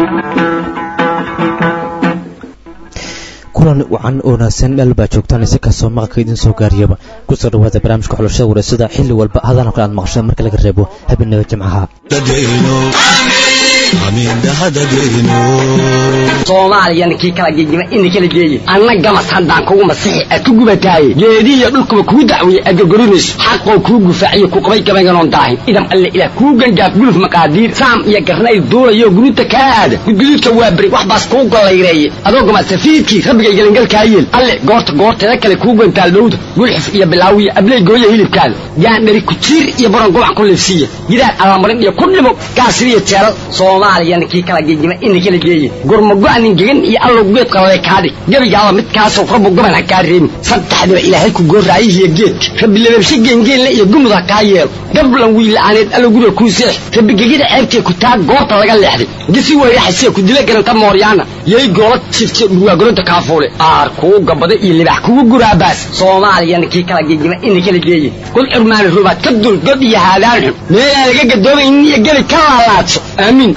kulan wacan oo wanaagsan meel baa joogtaan si kastoo maqalka idiin soo gaariyaba kusoo dhawaada barnaamijka xulashada wareysada xilli walba hadalka kale aad maqasheen marka laga reebo habeenada jimcaha soomaaliyana kii kala gegima ina kala geeye anna gamas haddaan kugu masixi aad ku gubataaye geedihiyo dhulkuba kuu dacweeye aad gorgorinayso xaqoo kuu gufaaciyo ku qabay gabaynganoon daahin idam alle ilaah kuu gangaaf guluf maqaadiir saam iyo garnayl duulayo guruuta kaa aada gudguduudka waa beri wax baas kuu gollayreeye adoo gamasafiidkii rabbigay gelingalkaa yeel alle goorta goorteeda kale kuu gantaal dhowda gulxif iyo bilaawiya abley gooya hilibkaada gaandhari kujiir iyo baron gubac ku liifsiiya gidaar allamarin iyo ku dhimo gaasiriyo jeelal soomaaliyana kii kala gegima ina kala geeye gurmago-nin gegan iyo allow geed qalale kaadhig gebigaaba midkaasoo rabbu goban ha kaa reebin saddexdiba ilaahay ku gooraayihiyo geedka rabbi lababshe geengeenle iyo gumud ha kaa yeelo gablan wiila'aaneed allow guriga kuu seex rabbi gegida ceebtee ku taa goorta laga leexday gisi weyraxasee ku dila garanta mooryaana yay goola jifte dhurwaagoronta kaafuule aar kuu gabada iyo libax kugu guraabaas soomaaliyana kii kala gegima ina kala geeye god curmaani rubaad ka dul god iyo haadaan xun meelaan laga gadoomaynin iyo gebi ka laalaadso aamiin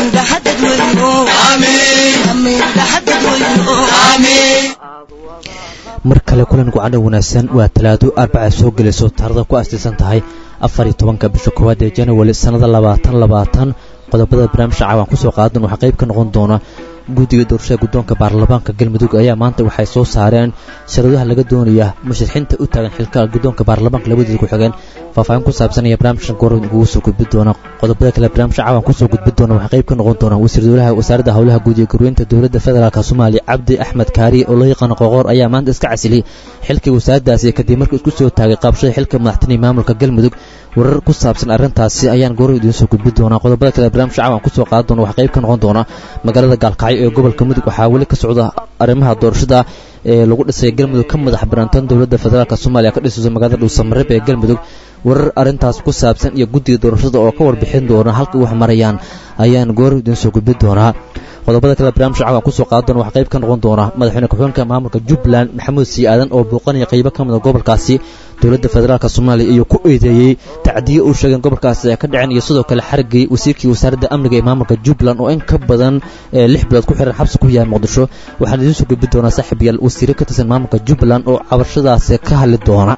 mar kale kulan gucano wanaagsan waa talaado arbaca soo gelayso taarada ku aastaysan tahay afar iyo tobanka bisha koowaad ee january sannada labaatan labaatan qodobada barnaamijka caawan kusoo qaadan waxaa qayb ka noqon doona guddiga doorashada guddoonka baarlamaanka galmudug ayaa maanta waxay soo saareen sharadaha laga doonaya musharaxiinta u taagan xilka guddoonka baarlamaanka labadeeda ku xigeen faahfaahin ku saabsan iyo barnaamijkan goor ugu soo gudbi doona qodobada kale barnaamijka caawan kusoo gudbi doona waxaa qayb ka noqon doona wasiir dowlaha wasaaradda howlaha guud iyo gurweynta dowladda federaalk soomaaliya cabdi axmed kaari oo loo yaqaano qoqoor ayaa maanta iska casiliyey xilkii wasaaraddaasi kadib markii isku soo taagay qaabashada xilka madaxtinii maamulka galmudug warar ku saabsan arrintaasi ayaan goor idiin soo gudbi doonaa qodobada kale barnaamijka caawan kusoo qaadan doona waxaa qayb ka noqon doona magaalada gaalkacyo ee gobolka mudug waxaa weli ka socda arrimaha doorashada ee lagu dhisay galmudug ka madax banaantan dowladda federaalk soomaaliya ka dhisayso magaalada dhuusamareeb ee galmudug warar arrintaas ku saabsan iyo guddiga doorashada oo ka warbixin doona halka wax marayaan ayaan goor idiin soo gudbi doonaa qodobada kale barnaamijka caawan kusoo qaadan doona waxaa qayb ka noqon doona madaxweyne ku-xigeenka maamulka jubbaland maxamuud sii aadan oo booqanaya qaybo ka mida gobolkaasi dowladda federaalk soomaaliya iyuu ku eedeeyey tacdiye uu sheegeen gobolkaasi ay ka dhaceen iyo sidoo kale xarigay wasiirkii wasaaradda amniga ee maamulka jubbaland oo in ka badan lix bilood ku xiran xabsi ku yahay muqdisho waxaan idiin soo gudbi doonaa saaxiibayaal wasiire ka tirsan maamulka jubbaland oo cabashadaasi ka hadli doona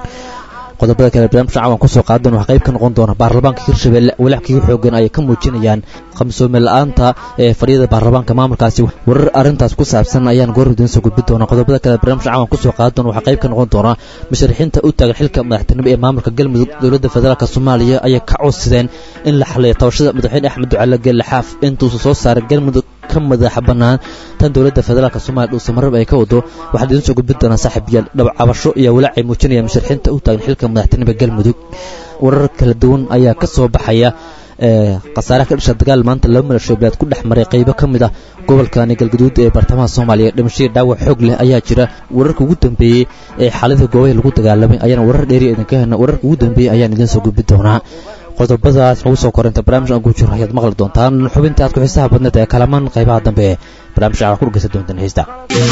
qodobada kale barnaamijka caawan kusoo qaadan waxaa qayb ka noqon doona baarlamaanka hirshabelle walaackii xoogan ayay ka muujinayaan qamsoome la-aanta ee fadhiyada baarlamaanka maamulkaasi warar arrintaas ku saabsan ayaan goor idiin soo gudbi doona qodobada kale barnaamijka caawan kusoo qaadan waxaa qayb ka noqon doona musharaxiinta u taagan xilka madaxtinimo ee maamulka galmudug dowladda federaalk soomaaliya ayay ka codsadeen in la xaliyo tabashada madaxweyne axmed ducaale geelle xaaf intuusa soo saaray galmudug ka madaxa bannaan tan dowladda federaalk soomaliya dhuusamareeb ay ka wado waxaad idiin soo gudbi doonaa saaxiibayaal dhabcabasho iyo walaac ay muujinayaan musharaxiinta u taagan xilka madaxtinimo galmudug warar kala duwan ayaa ka soo baxaya khasaaraha ka dhasha dagaal maanta laba milasho bilaad ku dhex maray qaybo ka mid ah gobolkani galgaduud ee bartamaha soomaaliya dhimashadii dhaawac xoog leh ayaa jira wararka ugu dambeeyey ee xaaladda goobaha lagu dagaalamay ayaana warar dheeri idinka helna wararka ugu dambeeyey ayaan idiin soo gudbi doonaa qodobadaas nagu soo korinta barnaamij aan ku jiro ayaad maqli doontaan xubinta aad ku xiisaha badneed ee kalamaan qaybaha dambe ee barnaamijka waxaa ku dhegeysan doontaan heesta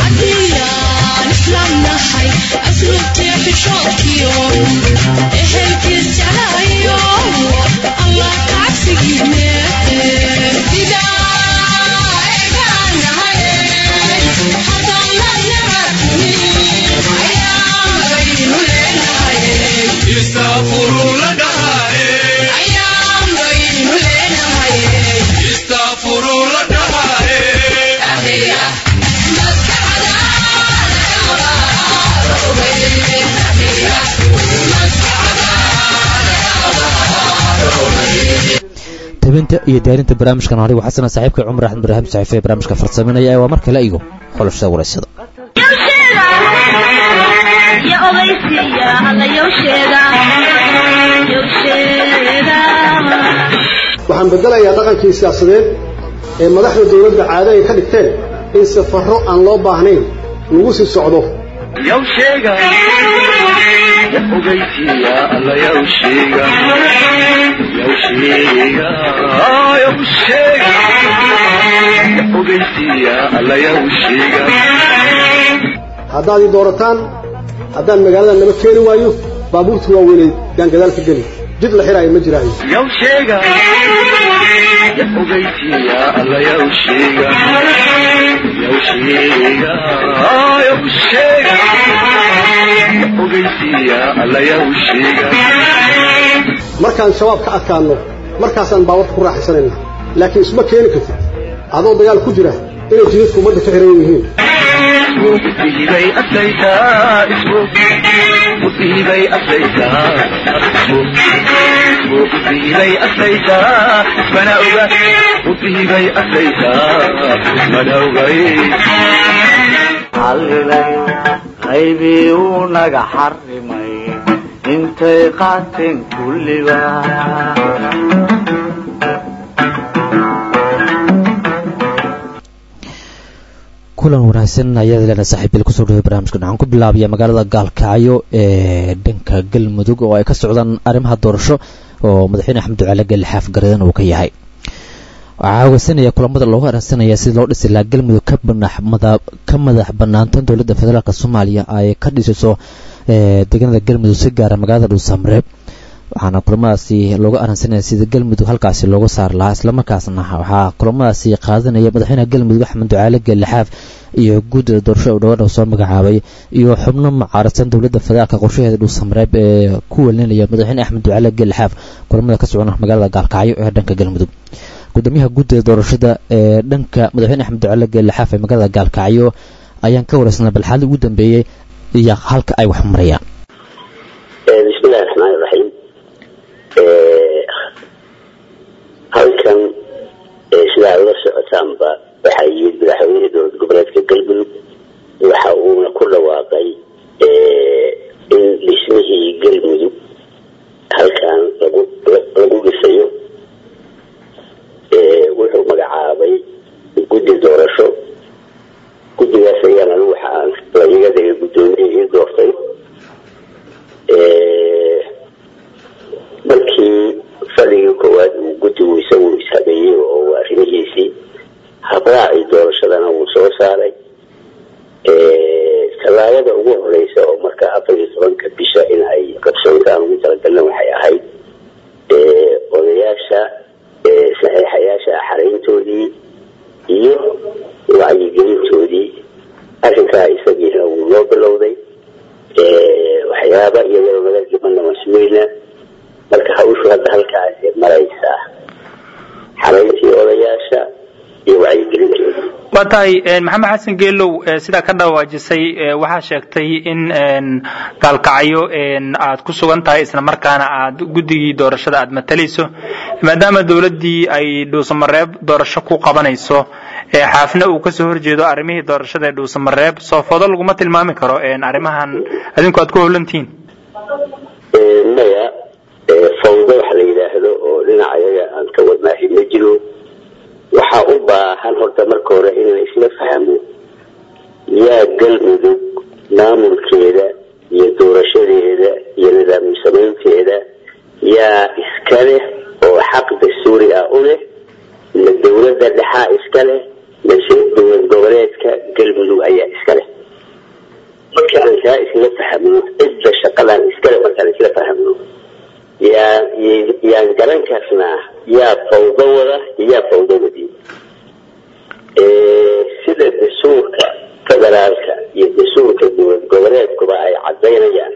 tabinta iyo diyaarinta barnaamijkan anigu xasana saaxiibka cumar axmed ibraahim saxiife ee barnaamijka farsaminaya waa mar kale iyo xulashada waraysada waxaan bedelayaa dhaqankii siyaasadeed ee madaxda dowladda caado ay ka dhigteen in safarro aan loo baahnayn lagu sii socdo haddaad ii doorataan haddaan magaalada naba keeni waayo baabuurta waaweynay yaan gadaal ka geli jid la xiraayo ma jiraayo yow sheega ya ogeysiya alla yow sheega yow sheega yow sheega ya ogeysiya alla yow sheega markaan shabaab ka adkaanno markaasaan baawarka ku raaxaysanayna laakiin isma keeni kartid adoo dagaal ku jira inay jidadku ummadda ka xiran yihiin musiibay aslaytaa ismo musiibay aslaytaa ismo musiibay aslaytaa ismana oga musiibay aslaytaa ismana ogay xallilay qaybii uu naga xarrimay intay qaateen kulliba kulan wanaagsan ayaad leena saaxiibil kusoo dhaway barnaamijkan waxaan ku bilaabaya magaalada gaalkacyo ee dhanka galmudug oo ay ka socdaan arrimaha doorasho oo madaxweyne axmed ducaale gelle xaaf garadan uu ka yahay waxaa hogeysanaya kulamada loogu aransanaya sidii loo dhisi lahaa galmudug ka madax banaantan dowladda federaalk soomaaliya ay ka dhisiso deegaanada galmudug si gaara magaalada dhuusamreeb waxaana kulamadaasi looga aransanaya sida galmudug halkaasi looga saar lahaa islamarkaasna waxaa kulamadaasi qaadanaya madaxweynaha galmudug axmed ducaale gelle xaaf iyo guddida doorasho u dhawaan soo magacaabay iyo xubno mucaaradsan dowladda federaalk qorshaheeda dhuusamreeb ee ku welinaya madaxweyne axmed ducaale gelle xaaf kulamada ka socda magaalada gaalkacyo ee dhanka galmudug gudoomiyaha guddida doorashada ee dhanka madaxweyne axmed ducaale gelle xaaf ee magaalada gaalkacyo ayaan ka wareysnay balxaadii ugu dambeeyey iyo halka ay wax marayaan bismillahi raxmaani raxiim halkan sidaa ula socotaanba waxaa yimid madaxweyne dowlad goboleedka galmudug waxa uuna ku dhawaaqay in dhismihii galmudug halkan lagu lagu dhisayo wuxuu magacaabay guddi doorasho guddigaas ayaan anigu waxaan laiga dhigay guddoomiye ii doortay markii fadhigii koowaad uu guddigu isagu ishabeeyey oo arrimihiisii habraacii doorashadana wuu soo saaray tallaabada ugu horeysa oo marka afar iyo tobanka bisha in ay qabsoontaan ugu talagalna waxay ahayd odayaasha saxiixayaasha xarayntoodii iyo wacyigelintoodii arrinkaa isagiina wuu noo bilowday waxyaaba iyadoo naga dhimana masmeyna marka hawshu hadda halkaas maraysaa xarayntii odayaasha iyo wacyigelintoodii waa tahay maxamed xasan geelow sidaa ka dhawaajisay waxaa sheegtay in gaalkacyo aad ku sugan tahay isla markaana aad guddigii doorashada aad matalayso maadaama dowladdii ay dhuusamareeb doorasho ku qabanayso xaafna uu kasoo horjeedo arrimihii doorashada ee dhuusamareeb soofoodo laguma tilmaami karo arrimahan adinku aad ku howlantihiin maya fawdo wax la yidhaahdo oo dhinaca yaga aan ka wadnaahi ma jiro waxaa u baahan horta marka hore in la isla fahmo yaa galmudug maamulkeeda iyo doorashadeeda iyo nidaam samaynteeda yaa iska leh oo xaq dastuuri ah u leh ma dowladda dhexaa iska leh mase dowlad goboleedka galmudug ayaa iska leh marka aan kaa isla fahmno cidda shaqadan iskale markaan isla fahmno yaa yaan garan karnaa yaa fawdo wada iyo yaa fawdo wadi sida dastuurka federaalka iyo dastuurka dowlad goboleedkuba ay cadaynayaan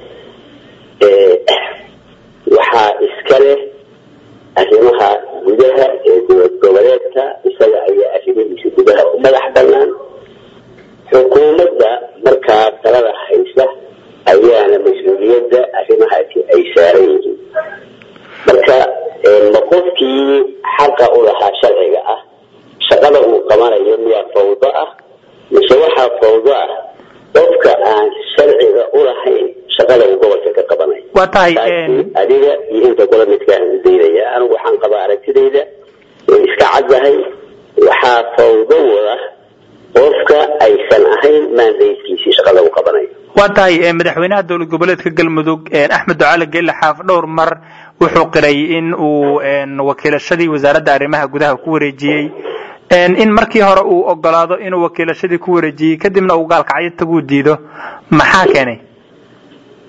waxaa iska leh arrimaha gudaha ee dowlad goboleedka isaga ayaa arrimihiisa gudaha u madax banaan xukuumadda markaa talada haysa ayaana mas-uuliyadda arrimahaasi ay saaran yihiin marka ma qofkii xaqa u lahaa sharciga ah shaqada uu qabanayo miyaa fawdo ah mise waxaa fawdo ah qofka aan sharciga u lahayn shaqada uu gobolka ka qabanayo waa tahay adiga iyo inta kula midkaan udaynaya anigu waxaan qabaa aragtidayda way iska caddahay waxaa fawdo wada qofka aysan ahayn maandayskiisii shaqada uu qabanayo waa tahay madaxweynaha dowlad goboleedka galmudug axmed ducaale geelle xaaf dhowr mar wuxuu qiray in uu wakiilashadii wasaaradda arrimaha gudaha ku wareejiyey in markii hore uu ogolaado inuu wakiilashadii ku wareejiyey kadibna uu gaalkacyo taguu diido maxaa keenay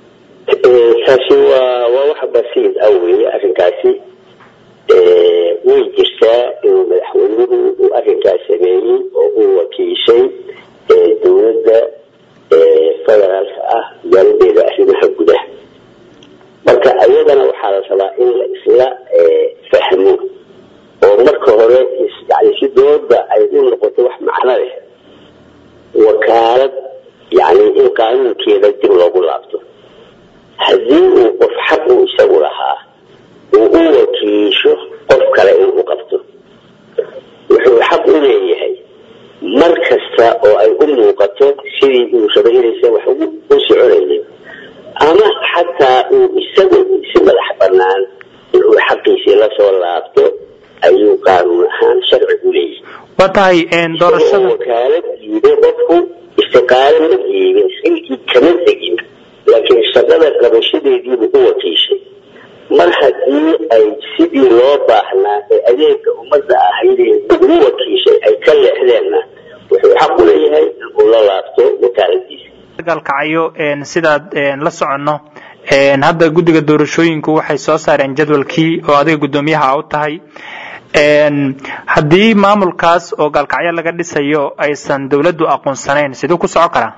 taasi waa waa wax basiid ah weye arrinkaasi way jirtaa inuu madaxweynuhu uu arrinkaas sameeyey oo uu wakiishay dowladda federaalka ah waaladeeda arrimaha gudaha marka ayadana waxaa la rabaa in la isla fahmo oo marka hore yani si dooda ay u noqoto wax macno leh wakaalad yani in qaanuunkeeda dib loogu laabto haddii uu qof xaq uu isagu lahaa uu u wakiisho qof kale inuu qabto wuxuu xaq u leeyahay mar kasta oo ay u muuqato sidii uu rabay inaysa wax u soconaynin ama xataa uu isagu si madax banaan inuu xaqiisii lasoo laabto ayuu qaanuun ahaan sharci u leeyahay waa tahay doorashada wakaalad diiday qofku istiqaalo ma diibin xilkii kama tegin laakiin shaqada qabashadeediibuu u wakiishay mar haddii ay sidii loo baahnaa ee adeega ummadda ahaydee ugu wakiishay ay ka leexdeenna wuxuu xaq u leeyahay inuu la laabto wakaaladiisa galkacayo sidaad la soconno hadda guddiga doorashooyinku waxay soo saareen jadwalkii oo adiga guddoomiyaha u tahay haddii maamulkaas oo gaalkacyo laga dhisayo aysan dawladdu aqoonsanayn siduu ku soco karaa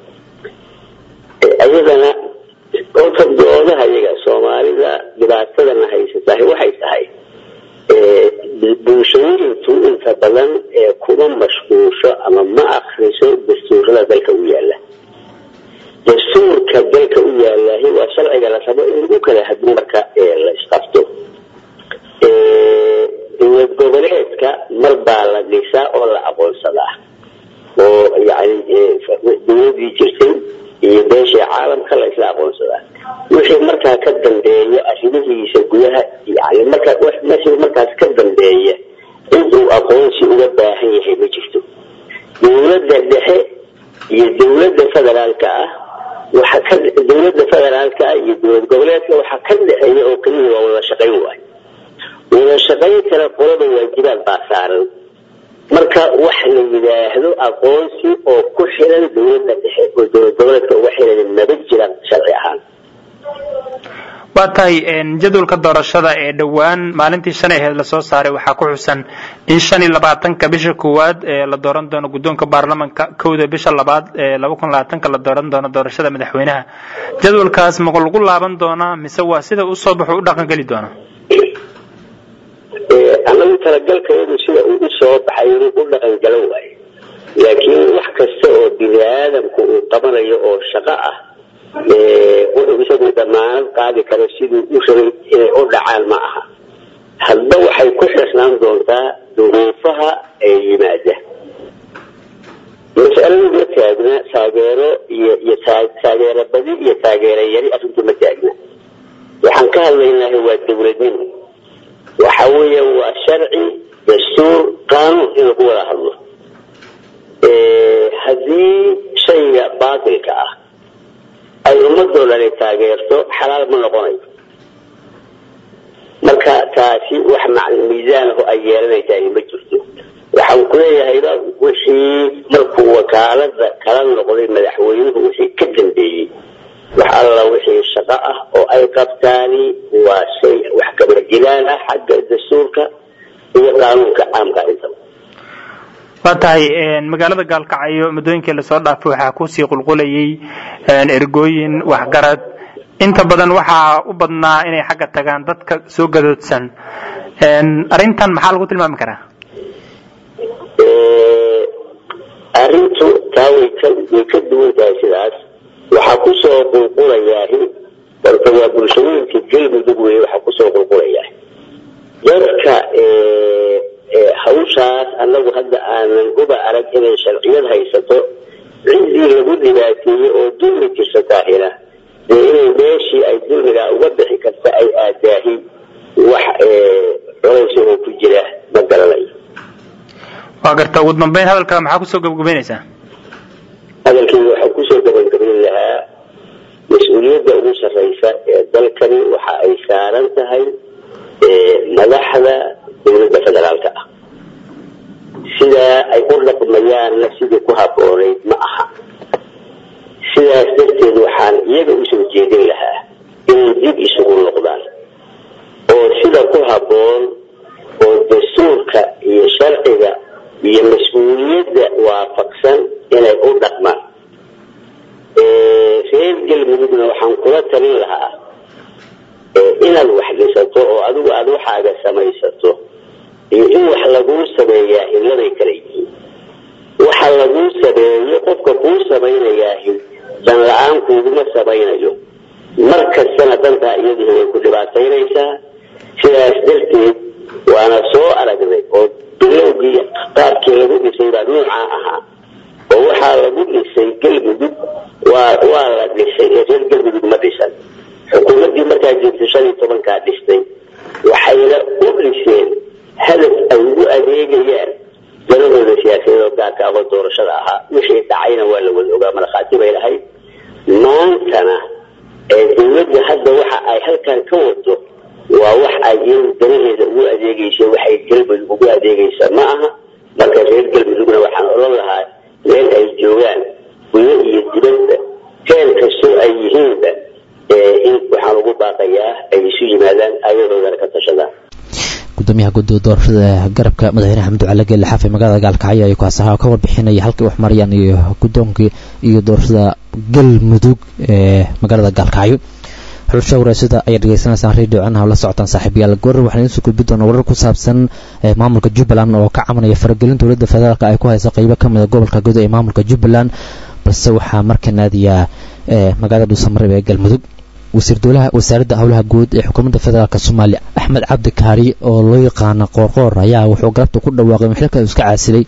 ayadana orta doodaha iyaga soomaalida dhibaatadana haysatahay waxay tahay bulshooyintu inta badan ee kuma mashquusho ama ma akriso dastuurada dalka u yaala dastuurka dalka u yaalahi waa sharciga la rabo in lagu kala hadin marka la isqabto dowlad goboleedka mar baa la dhisaa oo la aqoonsadaa oo yani dowladii jirtay iyo beeshii caalamka la isla aqoonsadaa wixii markaa ka dambeeya arrimihiisa gudaha yani markaa wixii markaas ka dambeeya intuu aqoonsi uga baahan yahay ma jirto dowladda dhexe iyo dowladda federaalka ah waxa ka dowladda federaalka ah iyo dowlad goboleedka waxaa ka dhexeeya oo keliya waa wada shaqayn waayo wada shaqayn kale qolada waajibaad baa saaran marka wax la yidhaahdo aqoonsi oo ku xiran dowladda dhexe oo dowlad goboleedka uga xiran maba jiraan sharci ahaan waa tahay jadwalka doorashada ee dhowaan maalintii shalay aheed lasoo saaray waxaa ku xusan in shan iyo labaatanka bisha koowaad ee la dooran doono guddoonka baarlamanka kowda bisha labaad ee laba kun labaatanka la dooran doono doorashada madaxweynaha jadwalkaas maqo lagu laaban doonaa mise waa sida u soo baxo u dhaqan geli doona anagu talagalkayadu sida uu u soo baxay inuu u dhaqan galan waayo laakiin wax kasta oo bini aadamku uu qabanayo oo shaqo ah wuxuu isagu damaanad qaadi karo siduu u rabay inay u dhacaan ma aha hadba waxay ku xirnaan doontaa duruufaha ee yimaada masaladu ma taagna taageero iyo iyo taageero badi iyo taageero yari arrintu ma taagna waxaan ka hadlaynahay waa dowladnimo waxa weeya waa sharci dastuur qaanuun in lagu wada hadlo haddii shayga baatilka ah ay ummadoo dhani taageerto xalaal ma noqonayo marka taasi wax miisaanaho ay yeelanaysaa ma jirto waxaan kuleeyahayba wixii markuu wakaalada kala noqday madaxweynuhu wixii ka dambeeyey wax alla wixii shaqo ah oo ay qabtaani waa shay wax kabadilaan ah xagga dastuurka iyo qaanuunka caamka intaba waa tahay magaalada gaalkacyo muddooyinkii lasoo dhaafay waxaa kusii qulqulayay ergooyin waxgarad inta badan waxaa u badnaa inay xagga tagaan dadka soo gadoodsan arrintan maxaa lagu tilmaami karaa arrintu taa way ka way ka duwan tahay sidaas waxaa kusoo qulqulayaahi horta waa bulshooyinka galmudug wey waxaa kusoo qulqulayaa dadka hawshaas anagu hadda aanan uba arag inay sharciyad haysato ciddii lagu dhibaateeyey oo dulmi jirsataahina dee inay meeshii ay dulmigaa uga bixi karta ay aadaahi wax culays oo ku jira ma garanayo waa garta ugu dambeyn hadalka maxaa kusoo gabagabeynaysaa hadalkii waxaa kusoo gabagabayn lahaa mas-uuliyadda ugu sarraysa ee dalkani waxa ay saaran tahay madaxda dowladda federaalka ah sidaa ay u dhaqmayaanna sidii ku haboonayd ma aha sidaas darteed waxaan iyaga usoo jeedin lahaa inay dib isugu noqdaan oo sida ku habboon oo dastuurka iyo sharciga iyo mas-uuliyadda waafaqsan inay u dhaqmaan reer galmudugna waxaan kula talin lahaa inaad wax dhisato oo adigu aada waxaaga samaysato iyo in wax laguu sameeyaa hilladay kala yihiin waxa laguu sameeyo qofka kuu samaynayaa dan la-aan kuuguma samaynayo mar kastana dantaa iyaduna way ku dhibaataynaysaa sidaas darteed waana soo aragnay oo bilowgii qaabkii lagu dhisay baa nuucaa ahaa oo waxaa lagu dhisay galmudug waa waa la dhisay ee reer galmudug ma dhisan xukuumaddii markaa jirtay shan iyo tobankaa dhistay waxayna u dhiseen hadaf ay ugu adeegayaan daladooda siyaasadeed oo gaarka ahoo doorashada ahaa wixii dhacayna waa la wada ogaa markhaati bay lahayd maantana ee dawladda hadda waxa ay halkan ka wado waa wax ay iyadu danaheeda ugu adeegaysa waxay galmudug ugu adeegaysa ma aha marka reer galmudugna waxaan odhan lahaa meel ay joogaan gudo iyo dibadda heer kastoo ay yihiinba in waxaan ugu baaqayaa ay isu yimaadaan ayadoodana ka tashadaan gudoomiyaha guddiga doorashada garabka madaxweyne xamdu cali geelle xaafay magaalada gaalkacyo ayuu kaas ahaa ka warbixinaya halkay wax marayaan iyo guddoonkii iyo doorashada galmudug ee magaalada gaalkacyo xulasha waraasada ayaad dhegeysanaysaan radio canaha la socotaan saaxiibayaal goor waxaan idiin soo gudbi doonaa warar ku saabsan maamulka jubbaland oo ka cabanaya faragelin dowladda federaalk ay ku haysa qeybo ka mida gobolka gudo ee maamulka jubbaland balse waxaa marka naadiyaa magaalada dhuusamareeb ee galmudug wasiir dowlaha wasaaradda howlaha guud ee xukuumadda federaalk soomaaliya axmed cabdi kaari oo loo yaqaano qoorqoor ayaa wuxuu galabta ku dhawaaqay in xilka iska caasilay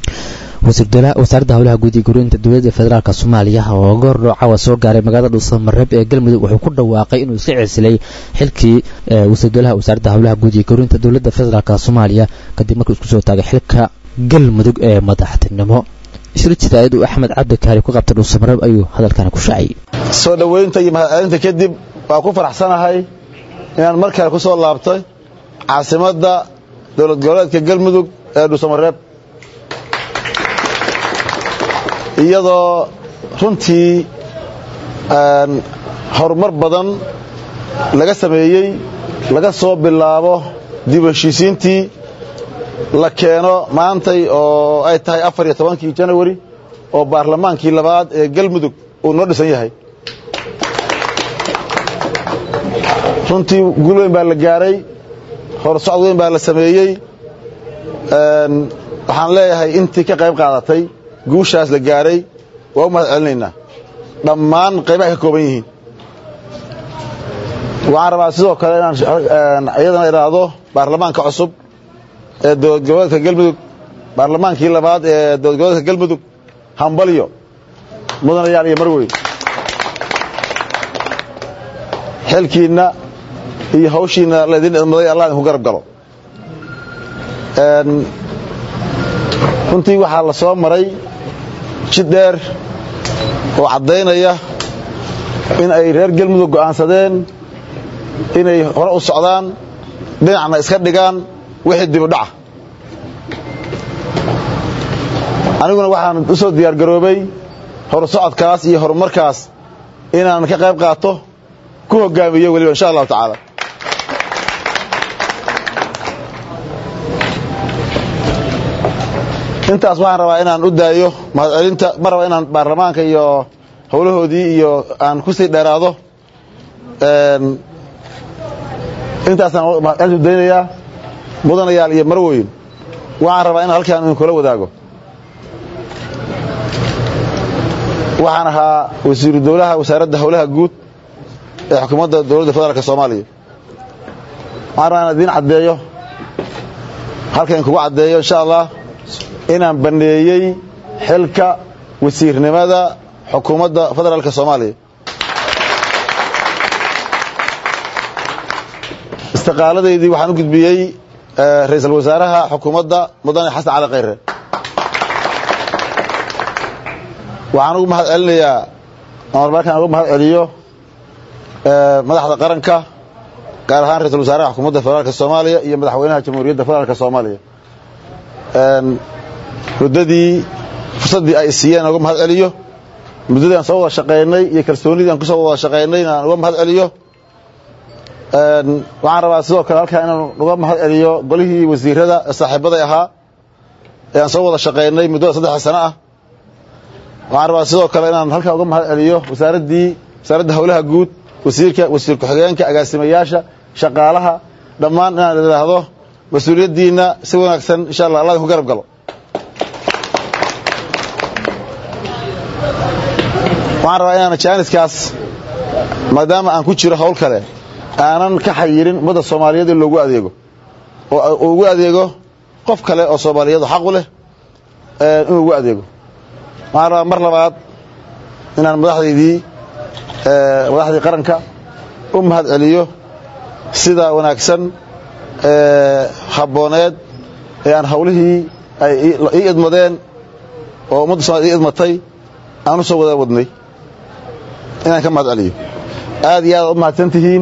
wasiir dowlaha wasaaradda howlaha guud iyo guriyinta dowladda federaalk soomaaliya oo goor dhoocawa soo gaaray magaalada dhuusamareeb ee galmudug wuxuu ku dhawaaqay inuu iska caasilay xilkii wasiir dowlaha wasaaradda howlaha guud iyo guriyinta dowladda federaalk soomaaliya kadib markuu isku soo taagay xilka galmudug ee madaxtinimo shir jiraayad uu axmed cabdi kaari ku qabtay dhuusamareeb ayuu hadalkani ku shaaciyey soo dhoweynta iyo mahadcelinta kadib waa ku faraxsanahay inaan mar kale ku soo laabtay caasimadda dowlad goboleedka galmudug ee dhuusamareeb iyadoo runtii horumar badan laga sameeyey laga soo bilaabo dib u heshiisiintii la keeno maantay oo ay tahay afar iyo tobankii janawari oo baarlamaankii labaad ee galmudug uu noo dhisan yahay runtii guul weyn baa la gaaray horsocod weyn baa la sameeyey waxaan leeyahay intii ka qayb qaadatay guushaas la gaaray waa u mahad celinaynaa dhammaan qaybahay ka kooban yihiin waxaan rabaa sidoo kale inaan iyadana idhaahdo baarlamaanka cusub ee dowlad goboleedka galmudug baarlamaankii labaad ee dowlad goboleedka galmudug hambalyo mudanayaal iyo marweyn xilkiinna iyo hawshiinna laydin idmaday allah idinku garab galo runtii waxaa la soo maray jid dheer oo caddaynaya in ay reer galmudug go'aansadeen inay hore u socdaan dhinacna iska dhigaan wixii dibudhaca aniguna waxaan u soo diyaargaroobay horsocodkaas iyo horumarkaas inaan ka qayb qaato ku hogaamiyo weliba insha allahu tacaala intaas waxaan rabaa inaan u daayo mahadcelinta ma raba inaan baarlamaanka iyo howlahoodii iyo aan ku sii dheeraado intaasaan mahadcelintu daynayaa mudanayaal iyo marweyn waxaan rabaa inaan halkaan idinkula wadaago waxaan ahaa wasiiru dowlaha wasaaradda howlaha guud ee xukuumadda dowladda federaalk soomaaliya waxaan rabaa inaan idiin caddeeyo halkan kugu caddeeyo insha allah inaan banneeyey xilka wasiirnimada xukuumadda federaalk soomaaliya istiqaaladaydii waxaan u gudbiyey ra-iisul wasaaraha xukuumadda mudane xasan cali khayre waxaan ugu mahad celinayaa marmarkaan ugu mahad celiyo madaxda qaranka gaar ahaan ra-isul wasaaraha xukuumadda federaalk soomaaliya iyo madaxweynaha jamhuuriyadda federaalk soomaaliya muddadii fursaddii ay siiyeen uga mahad celiyo muddadii aan soo wada shaqaynay iyo kalsoonidii aan kusoo wada shaqaynay inaan uga mahad celiyo waxaan rabaa sidoo kale halkaa inaan uga mahad celiyo golihii wasiirada ee saaxiibaday ahaa ee aan soo wada shaqaynay muddada saddexa sano ah waxaan rabaa sidoo kale inaan halkaa uga mahad celiyo wasaaraddii wasaaradda howlaha guud wasiirka wasiir ku-xigeenka agaasimayaasha shaqaalaha dhammaan inaan idhaahdo mas-uuliyaddiinna si wanaagsan insha allah allah idinku garab galo waxaan rabaa inaan jaaniskaas maadaama aan ku jiro howl kale aanan ka xayirin ummadda soomaaliyeed in loogu adeego oo uu ugu adeego qof kale oo soomaaliyeed oo xaq u leh inuu ugu adeego waxaan rabaa mar labaad inaan madaxdaydii madaxdii qaranka u mahad celiyo sida wanaagsan habbooneed ee aan hawlihii ay ii idmadeen oo ummadda somaliyed ii idmatay aan u soo wada wadnay inaan ka mahad celiyo aad iyo aad u mahadsan tihiin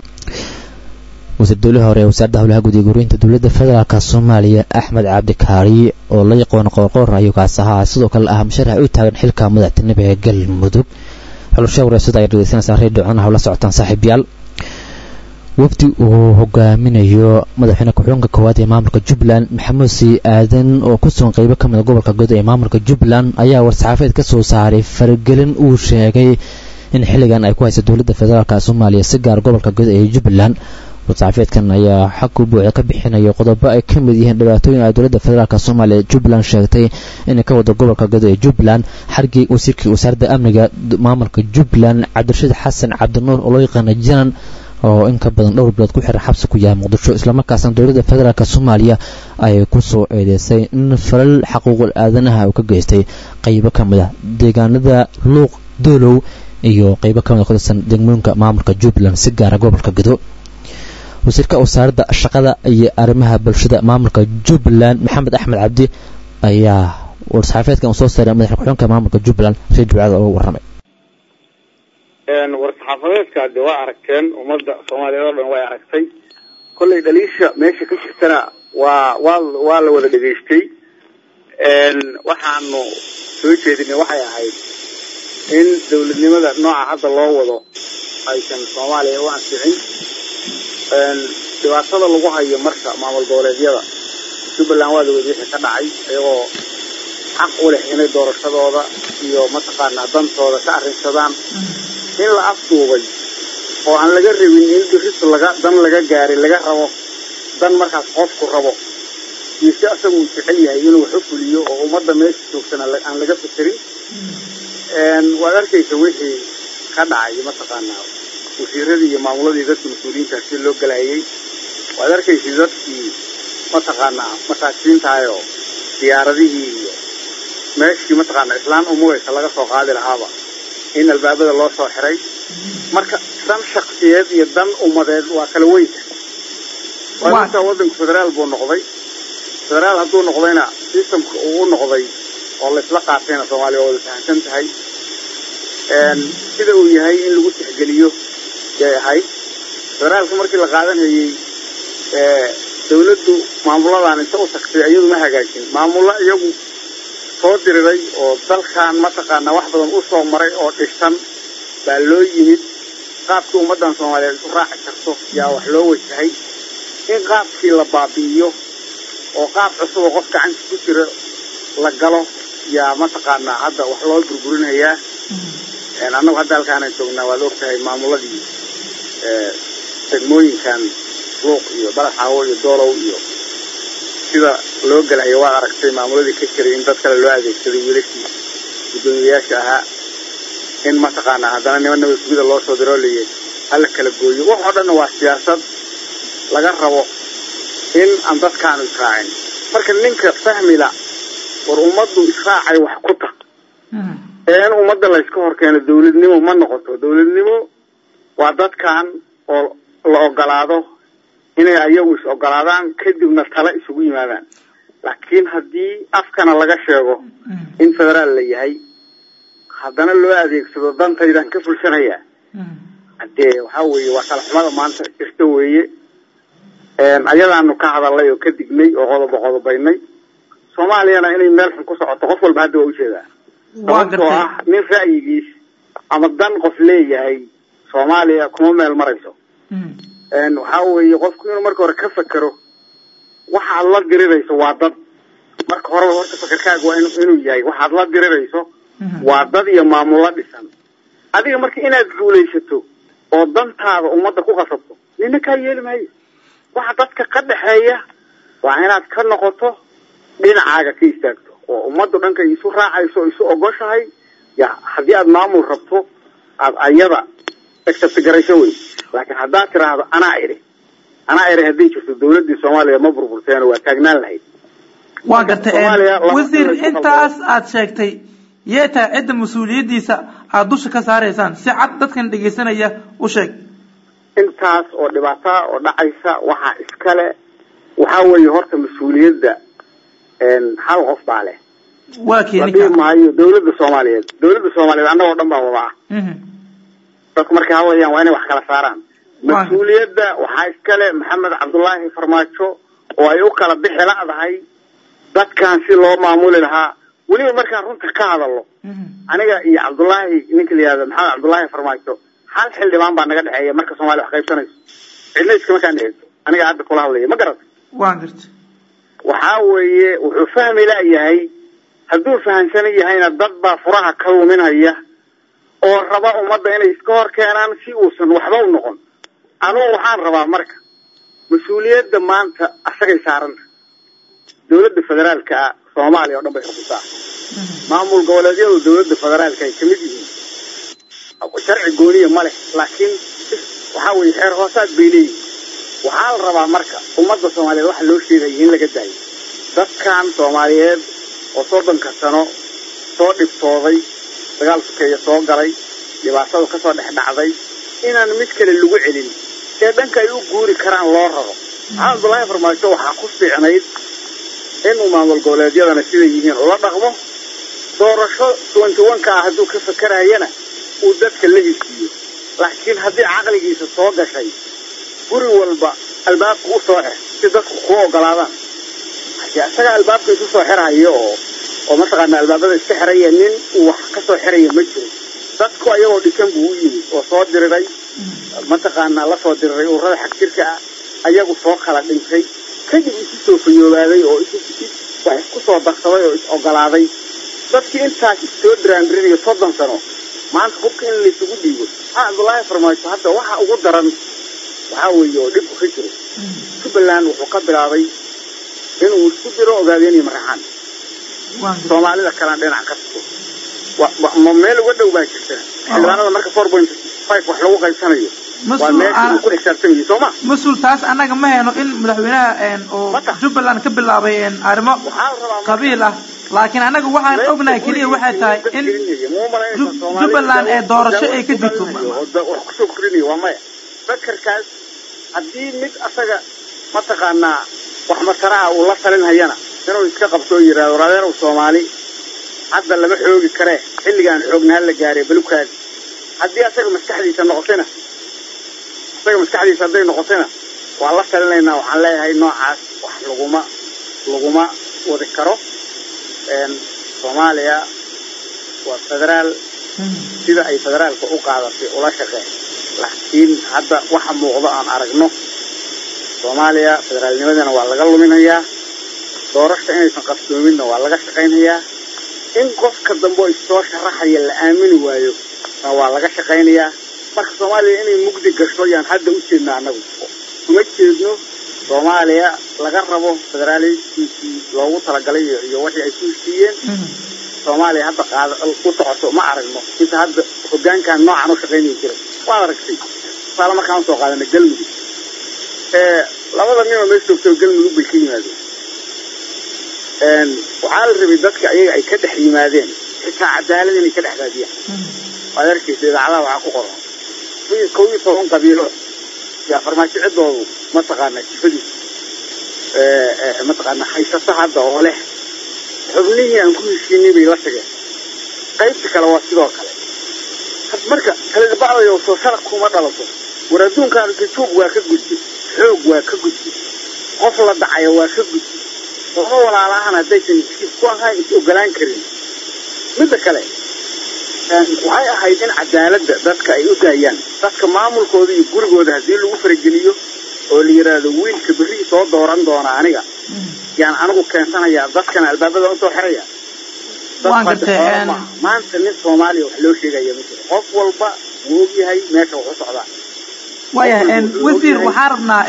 wasiir dowlihii hore ee wasaaradda howlaha guud iyo guriyinta dowladda federaalka soomaaliya axmed cabdikaari oo la yaqoona qoorqoor ayuu kaas ahaa sidoo kale ah musharax u taagan xilka madaxtinimo ee galmudug xulusha wareysada ay dhegeysanaysaa redio cun hawla socotaan saaxiibyaal wafdi uu hogaaminayo madaxweyne ku-xigeenka koowaad ee maamulka jubbaland maxamuud sii aadan oo ku sugan qeybo ka mid a gobolka god ee maamulka jubbaland ayaa war-saxaafeed ka soo saaray faragelin uu sheegay in xilligan ay ku haysa dowladda federaalk soomaaliya si gaar gobolka god ee jubbaland war-saxaafeedkan ayaa xag u buuxa ka bixinayo qodobo ay ka mid yihiin dhibaatooyin ay dowladda federaalk soomaaliya jubbaland sheegtay inay ka wado gobolka god ee jubbaland xargii wasiirkii wasaaradda amniga maamulka jubbaland cabdirashiid xasan cabdinuur oo loo yaqaana janan oo in ka badan dhowr bilood ku xiran xabsi ku yahay muqdisho islamarkaasna dowladda federaalk soomaaliya ay ku soo eedeysay in falal xaquuqul aadanaha uu ka geystay qeybo ka mid ah deegaanada luuq doolow iyo qeybo ka mid a ku tirsan degmooyinka maamulka jubbaland si gaara gobolka gedo wasiirka wasaaradda shaqada iyo arrimaha bulshada maamulka jubbaland maxamed axmed cabdi ayaa war-saxaafeedkan uu soo saaray madaxa ku-xigeenka maamulka jubbaland reer jubcada uga warramay war-saxaafadeedka de waa aragteen ummadda soomaaliyeed oo dhan way aragtay kollay dhaliisha meesha ka jirtana waa waa waa la wada dhegaystay waxaanu soo jeedinay waxay ahayd in dawladnimada nooca hadda loo wado aysan soomaaliya u ansixin dhibaatada lagu hayo marka maamul goboleedyada jubbaland waa lawada wixii ka dhacay iyagoo xaq u leh inay doorashadooda iyo mataqaanaa dantooda ka arrinsadaan in la afduubay oo aan laga rabin in diris laga dan laga gaaray laga rabo dan markaas qofku rabo iyo si asaga uu jecel yahay inuu wax u fuliyo oo ummadda meesha joogtana aan laga fikerin waad arkaysa wixii ka dhacay mataqaanaa wasiiradii iyo maamuladii dadka mas-uuliyiintaas si loo galayay waad arkaysa dadkii mataqaanaa masaakiintahayoo diyaaradihii iyo meeshii mataqaanaa islaan umuweysa laga soo qaadi lahaaba in albaabada loo soo xiray marka dan shaksiyeed iyo dan ummadeed waa kala weynta waa intaa waddanku federaal buu noqday federaal hadduu noqdayna systemka uu u noqday oo laisla qaatayna soomaaliya waa wada fahamsan tahay sida uu yahay in lagu tixgeliyo yay ahayd federaalka markii la qaadanayey dawladdu maamuladan inta u tagtay iyadu ma hagaajin maamulo iyagu soo diriray oo dalkan mataqaanaa wax badan u soo maray oo dhisan baa loo yimid qaabkii ummaddan soomaaliyeed isu raaci karto yaa wax loo wajahay in qaabkii la baabi'iyo oo qaab cusub oo qof gacanta ku jira la galo yaa mataqaanaa hadda wax loo burburinayaa annagu hadda halkaanaan joognaa waad ogtahay maamuladii degmooyinkan luuq iyo balaxaawo iyo doolow iyo sida loo gelayo waad aragtay maamuladii ka jiray in dad kale loo adeegsaday wiilashii guddoomiyayaasha ahaa in mataqaanaa haddana niman nabad sugida loo soo diroo leeyahay hala kala gooyo wax oo dhanna waa siyaasad laga rabo in aan dadkaanu israacin marka ninka fahmila war ummaddu israacay wax ku ta ee in ummadda layska hor keeno dawladnimo ma noqoto dawladnimo waa dadkan oo la ogolaado inay ayagu is ogolaadaan kadibna tale isugu yimaadaan laakiin haddii afkana laga sheego in federaal la yahay haddana loo adeegsado dantaydan ka fulshanaya hadee waxaa weeye waa kala xumada maanta jirta weeye ayadaanu ka hadalnay oo ka dignay oo qodobo qodobaynay soomaaliyana inay meel xun ku socoto qof walba hadda waa ujeedaa sababtoo ah nin ra'yigiis ama dan qof leeyahay soomaaliya kuma meel marayso waxaa weeye qofku inuu marka hore ka fekero waxaad la dirirayso waa dad marka horeba horta fakerkaaga waa inuu yahay waxaad la dirirayso waa dad iyo maamulo dhisan adiga marka inaad guulaysato oo dantaada ummadda ku qasabto nina kaa yeeli maayo waxa dadka ka dhexeeya waa inaad ka noqoto dhinacaaga ka istaagto oo ummaddu dhanka isu raacayso o isu ogoshahay ya haddii aad maamul rabto aad ayada accept garayso wey laakiin haddaad tiraahdo anaa idhi anaa idhi hadday jirto dawladdii soomaaliya ma burburteeno waa taagnaan lahayd waa gartay wasiir intaas aad sheegtay yee tahay cidda mas-uuliyaddiisa aad dusha ka saaraysaan si cad dadkan dhegaysanaya u sheeg intaas oo dhibaataa oo dhacaysa waxaa iskale waxaa weeye horta mas-uuliyadda hal qof baa leh waa keeni ladhihi maayo dawladda soomaaliyeed dawladda soomaaliyeed annagoo dhan baa wada ah dadku markay hadlayaan waa inay wax kala saaraan mas-uuliyadda waxaa iskale maxamed cabdullaahi farmaajo oo ay u kala bixi la'dahay dadkan si loo maamuli lahaa weliba markaan runta ka hadalno aniga iyo cabdullaahi ninka la yihahdo maxamed cabdullaahi farmaajo hal xildhibaan baa naga dhexeeya marka soomaliya wax qaybsanayso cidna iskama kaan dhexeyso aniga hadda kula hadlaya ma garata waa garta waxaa weeye wuxuu fahmi la'yahay hadduu fahamsan yahayna dad baa furaha ka luminaya oo raba ummadda inay iska hor keenaan si uusan waxba u noqon anugu waxaan rabaa marka mas-uuliyadda maanta asagay saaranta dawladda federaalka soomaaliya oo dhan bay xukuntaa maamul goboleedyadu dawladda federaalka ay kamid yihiin sharci gooniya ma leh laakiin waxaa weeye xeer hoosaad bay leeyihin waxaa la rabaa marka ummadda soomaaliyeed waxa loo sheegaya in laga daayo dadkan soomaaliyeed oo soddonka sano soo dhibtooday dagaal sukeeya soo galay dhibaatadu kasoo dhex dhacday inaan mid kale lagu celin ee dhanka ay u guuri karaan loo raro maxamed abdullaahi farmaajo waxaa ku fiicnayd inuu maamul goboleedyadana siday yihiin ula dhaqmo doorasho twenty one ka ah hadduu ka fakerayana uu dadka la hisiiyo laakiin haddii caqligiisa soo gashay guri walba albaabka u soo xir si dadku ku ogolaadaan hadii isaga albaabka isu soo xirhayo oo oo mataqaana albaabada iska xiraya nin uu wax ka soo xiraya ma jiro dadku ayagoo dhisan buu u yimid oo soo diriray mataqaana la soo diriray ururada xag jirka ah ayagu soo kala dhintay kadib isu soo fayoobaaday oo wax isku soo darsaday oo is ogolaaday dadkii intaas soo diraandirinayo soddon sano maanta hubka in laysugu dhiibo maxaa cabdullaahi farmaajo hadda waxa ugu daran waxaa weeye oo dhibku ka jiro jubbaland wuxuu ka bilaabay inuu isku diro ogaadeeniyo maraxaan soomaalida kalena dhinac ka tuso ma meel uga dhow baa jirta xildhibaanada marka four point five wax lagu qaybsanayo waa meesha uu ku xisaabtamayo soo ma mas-uul taas annaga ma hayno in madaxweynaha oo jubbaland ka bilaabay arrimo qabiil ah laakiin annaga waxaan ognahay keliya waxay tahay in jubbaland ee doorasho ay ka jirto wax kusoo kordhinayo waa maya fakarkaas haddii mid asaga mataqaanaa wax mataraha uu la talinhayana inuu iska qabto oo yidhahdo radeerow soomaali hadda lama xoogi karee xilligaan xoognaha la gaaray balukaadi haddii asaga maskaxdiisa noqotayna asaga maskaxdiisa hadday noqotayna waan la talinaynaa waxaan leeyahay noocaas wax laguma laguma wadi karo soomaaliya waa federaal sida ay federaalka u qaadatay ula shaqeen laakiin hadda waxa muuqdo aan aragno soomaaliya federaalnimadana waa laga luminayaa doorasha inaysan qabsoominna waa laga shaqaynayaa in qofka dambe oo issoo sharaxaya la aamini waayo na waa laga shaqaynayaa marka soomaaliya inay mugdi gasho yaan hadda u jeedna annagu uma jeedno soomaaliya laga rabo federaalistiisii loogu talagalay iyo wixii ay ku heshiiyeen soomaaliya hadda qaada u socoto ma aragno inta hadda hogaankan noocan u shaqaynaya jira waad aragtay tusaale markaan usoo qaadana galmudug labada ninoo meesha joogto galmudug bay ka yimaadeen waxaa la rabay dadka ayaga ay ka dhex yimaadeen xitaa cadaalad inay ka dhex raadiyaan waad arkaysa idaacadaha waxaa ku qoran kow iyo toban qabiilo yaa farmaajo ciddoodu mataqaana jifadiisa mataqaana haysata hadda oo leh xubnihii aan ku heshiinay bay la tageen qaybta kale waa sidoo kale marka kalidabacdayo soo sharaq kuma dhalato war adduunkaan jujuub waa ka gudbi xoog waa ka gudbi qof la dhacayo waa ka gudbi lama walaalahan haddaysan iskiis ku ahayn is ogolaan karin midda kale waxay ahayd in cadaaladda dadka ay u daayaan dadka maamulkooda iyo gurigooda haddii lagu farageliyo oo la yidhaahdo wiilka berri soo dooran doona aniga yaan anigu keensanayaa dadkana albaabada usoo xiraya waan gartay maanta nin soomaaliya wax loo sheegaya ma jiro qof walba wuu ogyahay meesha wax u socdaa waayahay wasiir waxaan rabnaa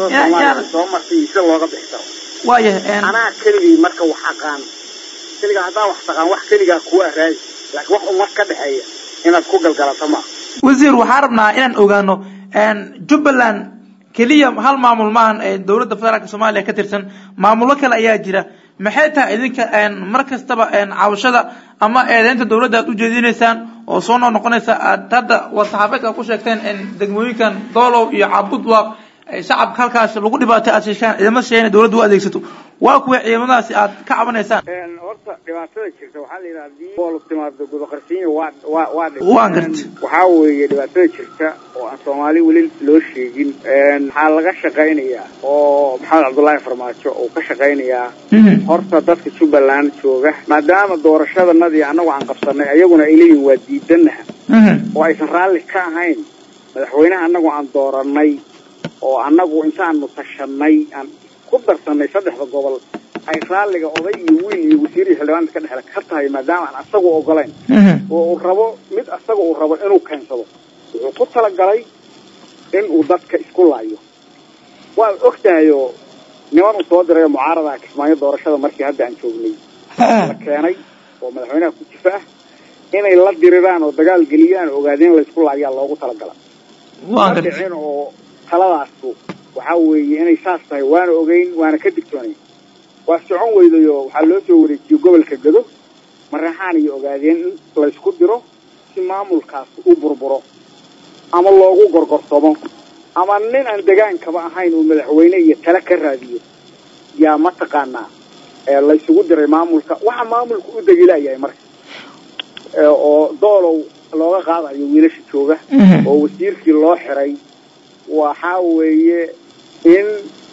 soo martay sida looga bixi karo waayahay anaa keligay marka wax aqaan keligaa haddaan wax taqaan wax keligaa kuwa raadi laakiin wax umad ka dhexeeya inaad ku galgalato maaha wasiir waxaan rabnaa inaan ogaano jubbaland keliya hal maamul maahan ee dowladda federaalka soomaaliya ka tirsan maamullo kale ayaa jira maxay tahay idinka mar kastaba cabashada ama eedeynta dowladda aad u jeedinaysaan oo soo noo noqonaysa aad hadda war-saxaabeedka ku sheegteen degmooyinkan doolow iyo cabudwaaq shacabka halkaas lagu dhibaatay aad sheeshaan ciidamo sheegeen dowladda u adeegsato waa kuwa ciidamadaasi aad ka cabanaysaan horta dhibaatada jirta waxaa la yidhaha hadii bool timaado gudaqarsiinya waa waa waa waan garta waxaa weeye dhibaatada jirta oo aan soomaali weli loo sheegin waxaa laga shaqaynayaa oo maxamed cabdullaahi farmaajo uu ka shaqaynayaa horta dadka jubbaland jooga maadaama doorashadanadii annagu aan qabsanay ayaguna ay leeyihin waa diidanaha oo aysan raalli ka ahayn madaxweynaha annagu aan dooranay oo annagu intaanu tashanay aan ku darsanay saddexda gobol ay raalliga oday iyo wiil iyo wasiir iyo xildhibaanta ka dhexle ka tahay maadaama aan asagu ogolayn oo uu rabo mid asaga uu rabo inuu keensado wuxuu ku talagalay in uu dadka isku laayo waad og tahay oo niman uu soo diray mucaarada kismaayo doorashada markii hadda aan joognay la keenay oo madaxweynaha ku jifa ah inay la diriraan oo dagaal geliyaan oo ogaadeen laysku laayaa loogu talagala ma dhicin oo taladaasu waxaa weeye inay saas tahay waana ogeyn waana ka digtoonayn waa socon weydayo waxaa loo soo wareejiyey gobolka gado maraxaan iyo ogaadeen in laysku diro si maamulkaas u burburo ama loogu gorgorsomo ama nin aan degaankaba ahayn uu madaxweyne iyo tale ka raadiyo yaa mataqaanaa laysugu diray maamulka waxa maamulka u degilayahay marka oo doolow looga qaadayo wiilasha jooga oo wasiirkii loo xiray waxaa weeye in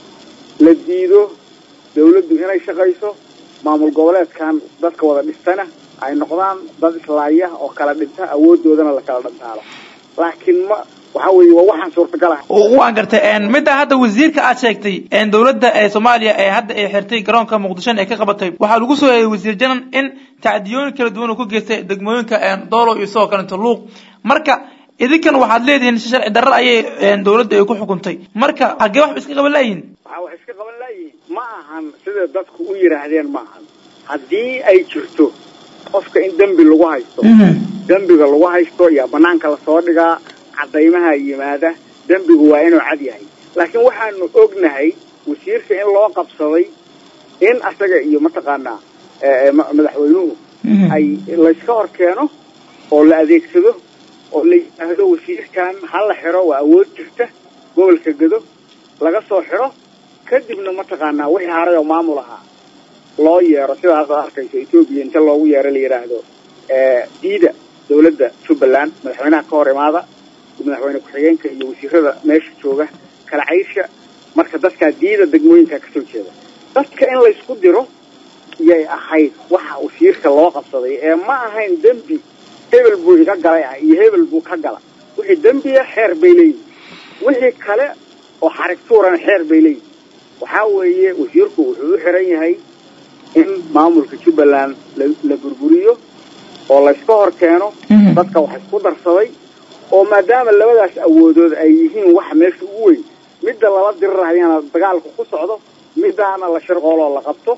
la diido dawladdu inay shaqayso maamul goboleedkan dadka wada dhistana ay noqdaan dad islaaya oo kala dhinta awoodoodana la kala dhantaalo laakiin ma waxaa weeye waa waxaan suurtagal ah waan gartay midda hadda wasiirka aad sheegtay dowladda ee soomaaliya ee hadda ay xirtay garoonka muqdisho ee ka qabatay waxaa lagu soo eeyay wasiir janan in tacdiyooyin kala duwan uu ku geystay degmooyinka doolo iyo sidoo kalenta luuq marka idinkan waxaad leedihiin si sharci darro ayay dowladda ay ku xukuntay marka hagee waxba iska qaban laayihin waxaa wax iska qaban laayihin ma ahan sida dadku u yidhaahdeen ma ahan haddii ay jirto qofka in dembi lagu haysto dembiga lagu haysto yaa banaanka lasoo dhigaa cadaymaha yimaada dembigu waa inuu cad yahay laakiin waxaanu ognahay wasiirka in loo qabsaday in asaga iyo mataqaanaa madaxweynuhu ay layska hor keeno oo la adeegsado oo la yidhaahdo wasiirkan ha la xiro waa awood jirta gobolka gado laga soo xiro kadibna mataqaanaa wixii haray oo maamul ahaa loo yeero sidaas ad arkayso etoobiya inta loogu yeero la yidhaahdo diida dawladda jubbaland madaxweynaha ka hor imaada madaxweyne ku-xigeenka iyo wasiirada meesha jooga kala caysha marka dadkaa diida degmooyinka kasoo jeeda dadka in laysku diro yay ahayd waxa wasiirka loo qabsaday ee ma ahayn dembi hebel buu iga galay ah iyo hebel buu ka gala wixii dembiya xeer bay leeyihin wixii kale oo xarig tuurana xeer bay leeyihin waxaa weeye wasiirku wuxuu u xiran yahay in maamulka jubbaland la burburiyo oo layska hor keeno dadka wax isku darsaday oo maadaama labadaas awoodood ay yihiin waxa meesha ugu weyn midda lala dirirahayana dagaalku ku socdo midaana la shirqooloo la qabto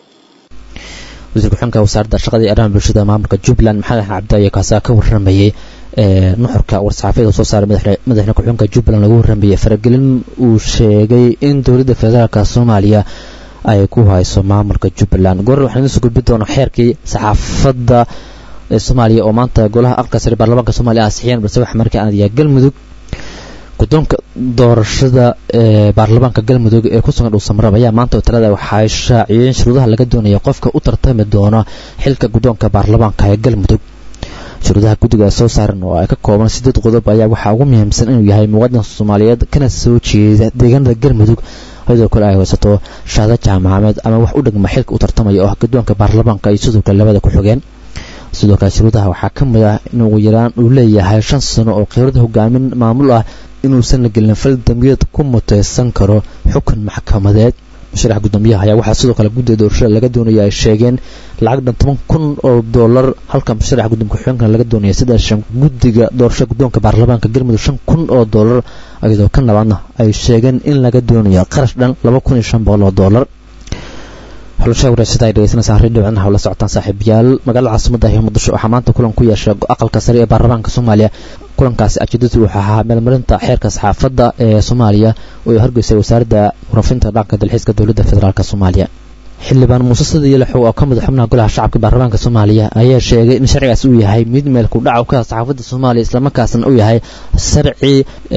wasiir ku-xigeenka wasaaradda shaqada iyo arrimaha bulshada maamulka jubbaland maxamed cabdi ayaa kaasaa ka warramayey nuxurka war-saxaafiyada soo saaray madaxweyne ku-xigeenka jubbaland lagu warramayey faragelin uu sheegay in dowladda federaalka soomaaliya ay ku hayso maamulka jubbaland goor waxaan idiin soo gudbi doonaa xeerkii saxaafadda soomaaliya oo maanta golaha aqalka sare baarlamaanka soomaaliya ansixiyeen balse waxa markii aan adiyaa galmudug guddoonka doorashada ee baarlamaanka galmudug ee ku sugan dhuusamareeb ayaa maanta talada waxay shaaciyeen shuruudaha laga doonaya qofka u tartami doona xilka guddoonka baarlamaanka ee galmudug shuruudaha guddiga soo saaran oo ay ka kooban sideed qodob ayaa waxaa ugu muhiimsan inuu yahay muwaadin soomaaliyeed kana soo jeeda deegaanada galmudug sidoo kale ay haysato shahaado jaamacadeed ama wax u dhigma xilka u tartamaya oo ah guddoonka baarlamaanka iyo sidoo kale labada ku-xigeen sidoo kale shuruudaha waxaa ka mid ah in ugu yaraan uu leeyahay shan sano oo khibrada hogaamin maamul ah inuusan la gelin fal dambiyeed ku mutaysan karo xukun maxkamadeed musharax guddoomiyaha ayaa waxaa sidoo kale guddiga doorashada laga doonaya ay sheegeen lacag dhan toban kun oo dollar halka musharaxa guddoomka xubeenkana laga doonaya saddex shan guddiga doorashada guddoonka baarlamaanka galmudug shan kun oo dollar iyadoo ka labaadna ay sheegeen in laga doonayo qarash dhan laba kun iyo shan boqol oo dollar xulasha wareysada ay dhegeysanaysaa radio codnaha la socotaan saaxiibayaal magaalada caasimada ee muqdisho waxaa maanta kulan ku yeeshay aqalka sare ee baarlamaanka soomaaliya kulankaasi ajeedadu wuxuu ahaa meelmarinta xeerka saxaafadda ee soomaaliya oo ay horgeysay wasaaradda warafinta dhanka dalxiiska dowladda federaalk soomaaliya xildhibaan muuse sadiyo lixow oo ka mid xubnaha golaha shacabka baarlamaanka soomaaliya ayaa sheegay in sharcigaas uu yahay mid meel ku dhaca ka saxaafadda soomaaliya islamarkaasna uu yahay sharci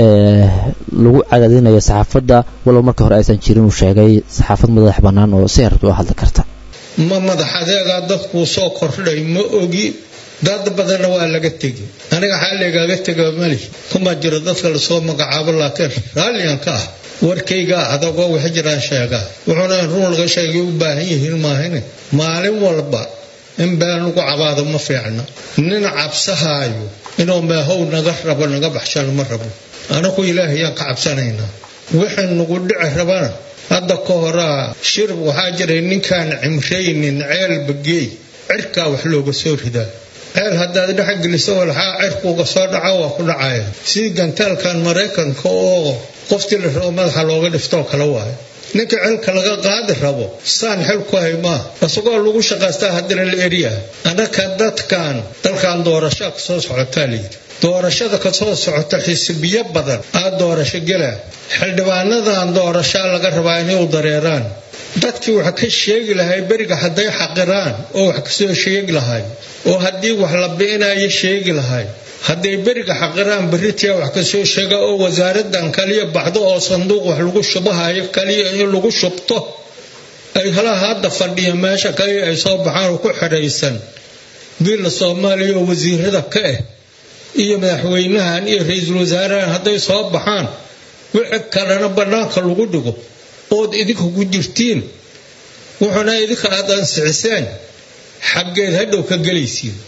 lagu cadaadinayo saxaafadda walow marka hore aysan jirin uu sheegay saxaafad madax bannaan oo si herta u hadli karta ma madax adeegaa dadkuu soo kordhay ma ogi dad badanna waa laga tegi aniga xaaligaaga tega mali kuma jiro dadka lasoo magacaabo laakiin raalligan ka ah warkaygaa adagoo wax jiraan sheegaa wuxuuna in run laga sheegay u baahan yihiin maahine maalin walba in been lagu cabaado ma fiicna nin cabsahaayo inuu meehow naga rabo naga baxshano ma rabo anagu ilaahayaan ka cabsanaynaa wixii nagu dhici rabana hadda ka horaa shir waxaa jiray ninkaan cimraynin ceelba geey cirkaa wax looga soo ridaa ceel haddaad dhexgeliso walxaa cirkuuga soo dhaco waa ku dhacaya sidii gantaalkan maraykanka oo qoftii la rabo madaxa looga dhiftoo kale waayo ninka celka laga qaadi rabo saan xel ku hay maa isagoo lagu shaqaystaa haddana la eryaa annaka dadkan dalkan doorashaa ka soo socotaa layidhi doorashada ka soo socota xisbiyo badan aa doorasho gelaa xildhibaanadan doorashaa laga rabaa inay u dareeraan dadkii wax ka sheegi lahay beriga hadday xaqiraan oo wax kasoo sheegi lahay oo haddii wax la bi'inayo sheegi lahay hadday beriga xaqiraan beritia wax kasoo sheega oo wasaaradan kaliya baxdo oo sanduuq wax lagu shubahayo kaliya in lagu shubto ay halaha hadda fadhiya meesha kaliya ay soo baxaan oo ku xidhaysan biilla soomaaliya oo wasiirada ka ah iyo madaxweynahan iyo ra-iisul wasaarahan hadday soo baxaan wixii kalena bannaanka lagu dhigo ood idinka ku jirtiin wuxuuna idinka aad ansixiseen xaggeed hadhow ka gelaysiin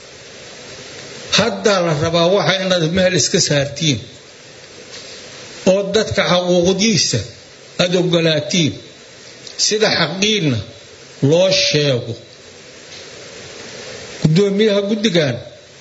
haddaa la rabaa waxa inaad meel iska saartiin oo dadka xaquuqdiisa aada ogolaatiin sida xaqiinna loo sheego guddoomiyaha guddigan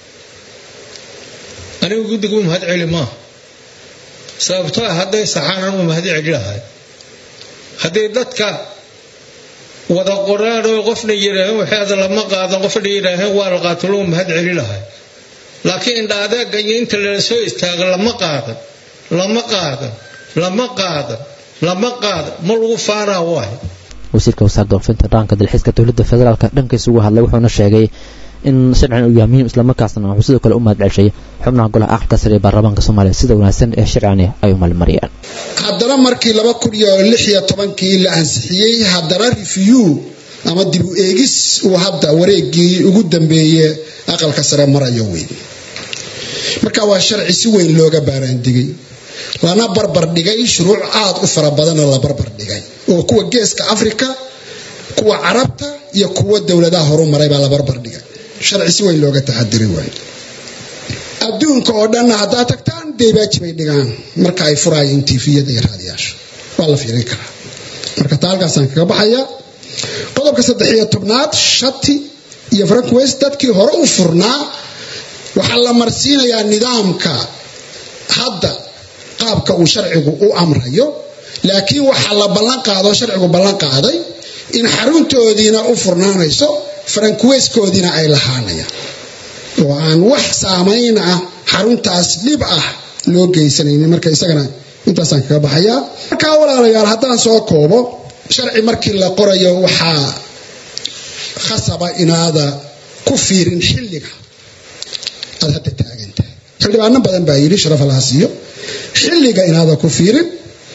anigu guddiga u mahad celi maaha sababtoo ah hadday saxaanan u mahad celi lahay hadday dadka wada qoraan oo qofna yidhaaheen waxeeda lama qaadan qofna yidhaaheen waa la qaato loo mahad celi lahay laakiin indha adeega iyo inta lala soo istaaga lama qaadan lama qaadan lama qaadan lama qaadan ma lagu faanaa waay wasiirka wasaaradda warfinta dhaanka dalxiiska dowladda federaalka dhankiisa ugu hadlay wuxuuna sheegay in sharcigan uu yahay muhiim islamarkaasna wuxuu sidoo kale u mahad celshay xubnaha golaha aqalka sare ee baarlamaanka soomaaliya sida wanaagsan ee sharcigani ay u maalmariyaan haddana markii laba kun iyo lix iyo tobankii la ansixiyey haddana review ama dib u eegis uu hadda wareegii ugu dambeeye aqalka sare marayo weyn marka waa sharci si weyn looga baaraandigay lana barbar dhigay shuruuc aad u fara badanoo la barbar dhigay oo kuwa geeska africa kuwa carabta iyo kuwa dowladaha horu maray baa la barbar dhigay sharci si weyn looga taxadiri waay adduunka oo dhanna haddaad tagtaan deybaaji bay dhigaan marka ay furaayeen tifiyada iyo raadiyaasha waa la fiirin karaa marka taa halkaasaan kaga baxaya qodobka saddex iyo tobnaad shati iyo frankwest dadkii hore u furnaa waxaa la marsiinayaa nidaamka hadda qaabka uu sharcigu u amrayo laakiin waxaa la ballan qaado sharcigu ballan qaaday in xaruntoodiina u furnaanayso farankuweskoodiina ay lahaanayaan oo aan wax saamayn ah xaruntaas dhib ah loo geysanaynin marka isagana intaasaan kaga baxayaa markaa walaalayaal haddaan soo koobo sharci markii la qorayo waxaa khasaba inaada ku fiirin xilliga aad hadda taagan tahay xildhibaano badan baa yidhi sharaf allaha siiyo xilliga inaada ku fiirin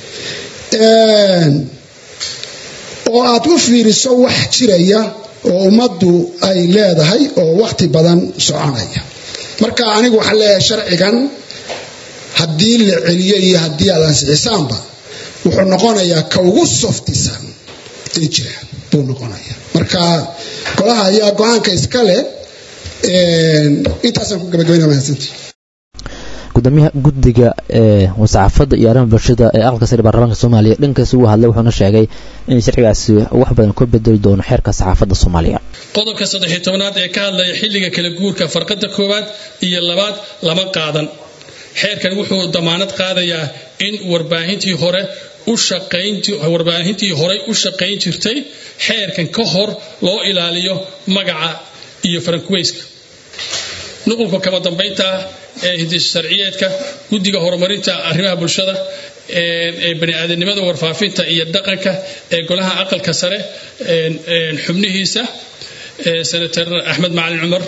oo aad u fiiriso wax jiraya oo ummaddu ay leedahay oo wakhti badan soconaya marka anigu waxaan leeyahay sharcigan haddii la celiyo iyo haddii aad ansixisaanba wuxuu noqonayaa ka ugu softisan ee jira buu noqonaya marka golaha ayaa go-aanka iska leh intaasaan ku gabagabayna mahadsantii gudoomiyaha guddiga ee wasaxaafadda iyo arrimaha bulshada ee aqalka sare baarlamaanka soomaaliya dhankaasi uu hadlay wuxuuna sheegay in sharcigaasi wax badan ku bedeli doono xeerka saxaafadda soomaaliya qodobka saddex iyo tobanaad ee ka hadlaya xilliga kala guurka farqada koowaad iyo labaad lama qaadan xeerkan wuxuu damaanad qaadayaa in warbaahintii hore u shaqaynti warbaahintii horey u shaqayn jirtay xeerkan ka hor loo ilaaliyo magaca iyo farankuweyska nuqulka kama dambaynta ah ee hidis sharciyeedka guddiga horumarinta arrimaha bulshada ee baniaadanimada warfaafinta iyo dhaqanka ee golaha aqalka sare xubnihiisa senator axmed macalin cumar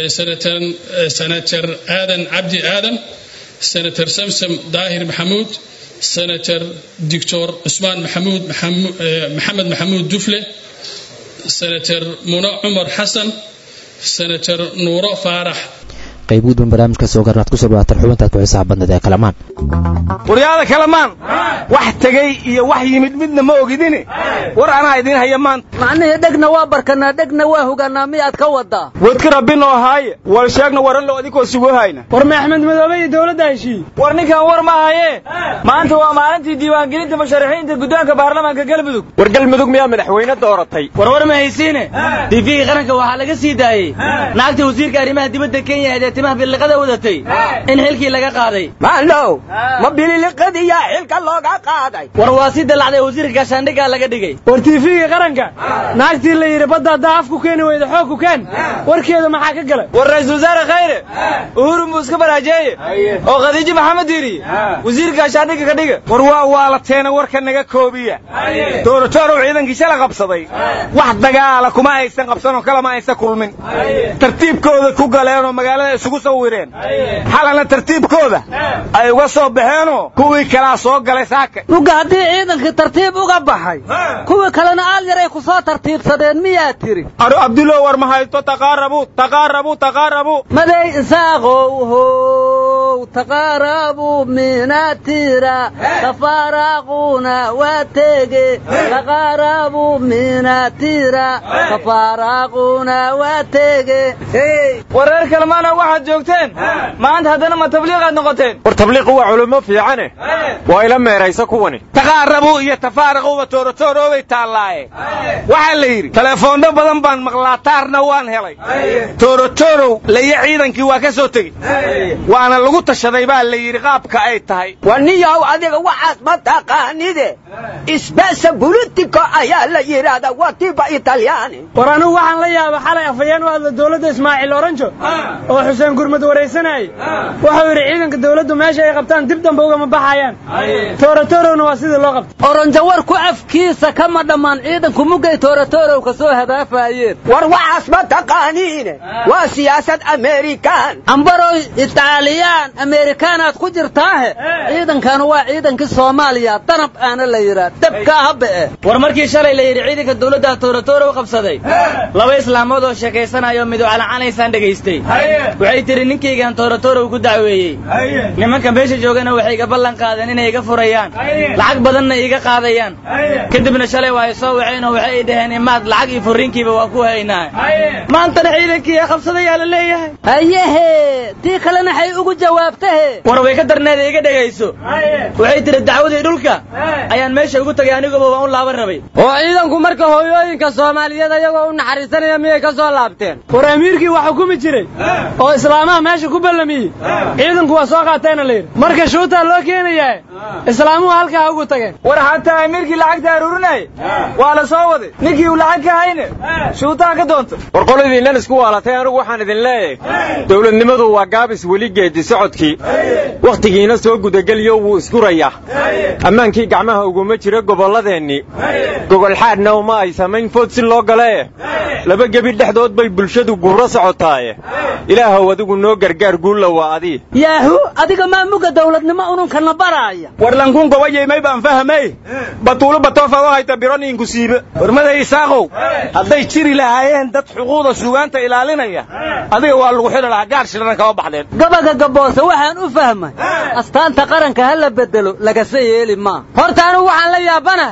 senator aadan cabdi aadan senator samsam daahir maxamuud senator doctor cusmaan maxamuud maxamed maxamuud dufle senator muna cumar xasan senator nuuro faarax qayb gudban barnaamijka soo garnaad kusoo dhawaataan xubintaad ku xisaab badneed ee kalamaan waryaada kalamaan wax tegey iyo wax yimid midna ma ogidini war anaa idiin haya maanta macnihii dhegna waa barkanaa dhegna waa hogaanaa miyaad ka wadaa wadka rabbinoo haaye wal sheegna waran lo adikoo sugu hayna war ma axmed madoobe iyo dowladda heshiiye war ninkan war ma haye maanta waa maalintii diiwaangelinta musharaxiinta guddoonka baarlamaanka galmudug war galmudug miyaa madaxweyne dooratay war war ma haysiine tiifigii qaranka waxaa laga sii daayey naagta wasiirka arrimaha dibadda kenya ee timaha biliqada wadatay in xilkii laga qaaday maalow ma bililiqadiyaa xilka looga qaaday war waa si dalacday wasiirka gaashaandhiggaa laga dhigay war tiifigii qaranka naagtii la yidhi badda haddaa af ku keeni weyda xoog ku keen warkeeda maxaa ka galay war ra-iisul wasaare khayre uhuru muu iska baraajeeye oo khadiijo maxamed diiri wasiirka gaashaandhigga ka dhiga war waa waalateena warka naga koobiya dooratoorow ciidankii shala qabsaday wax dagaala kuma aysan qabsanoo kalama aysan kulmin tartiibkooda ku galeenoo magaalada isugu sawireen xalana tartiibkooda ay uga soo baxeenoo kuwii kalaa soo galay saaka nuga haddii ciidankii tartiib uga baxay kuwii kalena aal yaray ku soo tartiibsadeen miyaa tiri aro abdulo war ma haysto taqaarabu taqaarabu taqaarabu maday isaaqow how taqaarabu minatira tafaaraaquna waa tege taqaarabu minatira tafaaraaquna waa tege wareer kalmaana waxaad joogteen maanta haddana ma tabliiqaad noqoteen war tabliiqu waa culummo fiicane waa ila meeraysa kuwani taqaarabu iyo tafaaraquba tooratooroobay taallaaye waxaa la yidhi telefoonno badan baan maqlaa taarna waan helay toorotorow laya ciidankii waa ka soo tegey waana lagu tashaday baa la yidhi qaabka ay tahay waniyahow adiga waxaas ma taqaanide isbasa bulitico ayaa la yidhaahdaa waa tiba italyaani war anugu waxaan la yaaba xalay afayeen u hadla dowladda ismaaciil oranjo oo xuseen gurmud waraysanayay wuxuu yidhi ciidanka dowladdu meesha ay qabtaan dib dambe ugama baxayaan toorotorowna waa sidii loo qabtay oranjo warku afkiisa kama dhammaan ciidanku muggay toorotorow ka soo hadaafayeen war waxaas ma taqaaniine waa siyaasad amerikan ambarow itaaliyaan amerikaanaad ku jirtaahe ciidankanu waa ciidankii soomaaliya danab aana la yidhaa dabkaa haba'e war markii shalay la yidhi ciidanka dowladda toorotorow qabsaday laba islaamood oo sheekaysanayo midow calacanaysaan dhegaystay waxay tidhi ninkaygaan toorotorow ku dacweeyey nimanka meesha joogana waxay iga ballan qaadeen inay iga furayaan lacag badanna iiga qaadayaan kadibna shalay waa ay soo waceen oo waxay dhaheen imaad lacag iyo furriinkiiba waa ku haynaa maantana ciidankii ee qabsadayaa la leeyahay hayehe tii kalena xay ugu jawaabtahe war way ka darneeda iga dhegayso waxay tidhi dacwadii dhulka ayaan meesha ugu tagay aniguba waan u laaban rabay oo ciidanku marka hooyooyinka soomaaliyeed ayagoo u naxariisanaya miyay ka soo laabteen war amiirkii waa xukumi jiray oo islaamaha meesha ku ballamiyey ciidanku waa soo qaatayna la yidhi marka shuutaa loo keenayaa islaamuhu halkaa ugu tageen war hataa amiirkii lacagta aruurinaya waa la soo waday ninkii uu lacag ka hayne shuutaan ka doonta war qoladiinnan isku waalatay anigu waxaan idin leeyahay dowladnimadu waa gaabis weli geedi socodkii wakhtigiina soo gudageliyo wuu isgurayaa ammaankii gacmaha uguma jiro gobolladeennii gogolxaadhna uma ay samayn food si loo galee laba gebi dhexdood bay bulshadu guuro socotaaye ilaahow adigu noo gargaar guulla waa adii yaahu adiga maa muga dawladnimo ununkana baraaya war lankun gobayeymay baan fahamay batuulo batoofa oo hayta bironiinku siibe warmaday isaaqow hadday jiri lahaayeen dad xuquuqda suugaanta ilaalinaya adiga waa lagu xidhi lahaa gaar shirana kama baxdeen gabaga gaboose waxaan u fahmay astaanta qaranka ha la bedelo lagase yeeli maa horta anugu waxaan la yaabanahay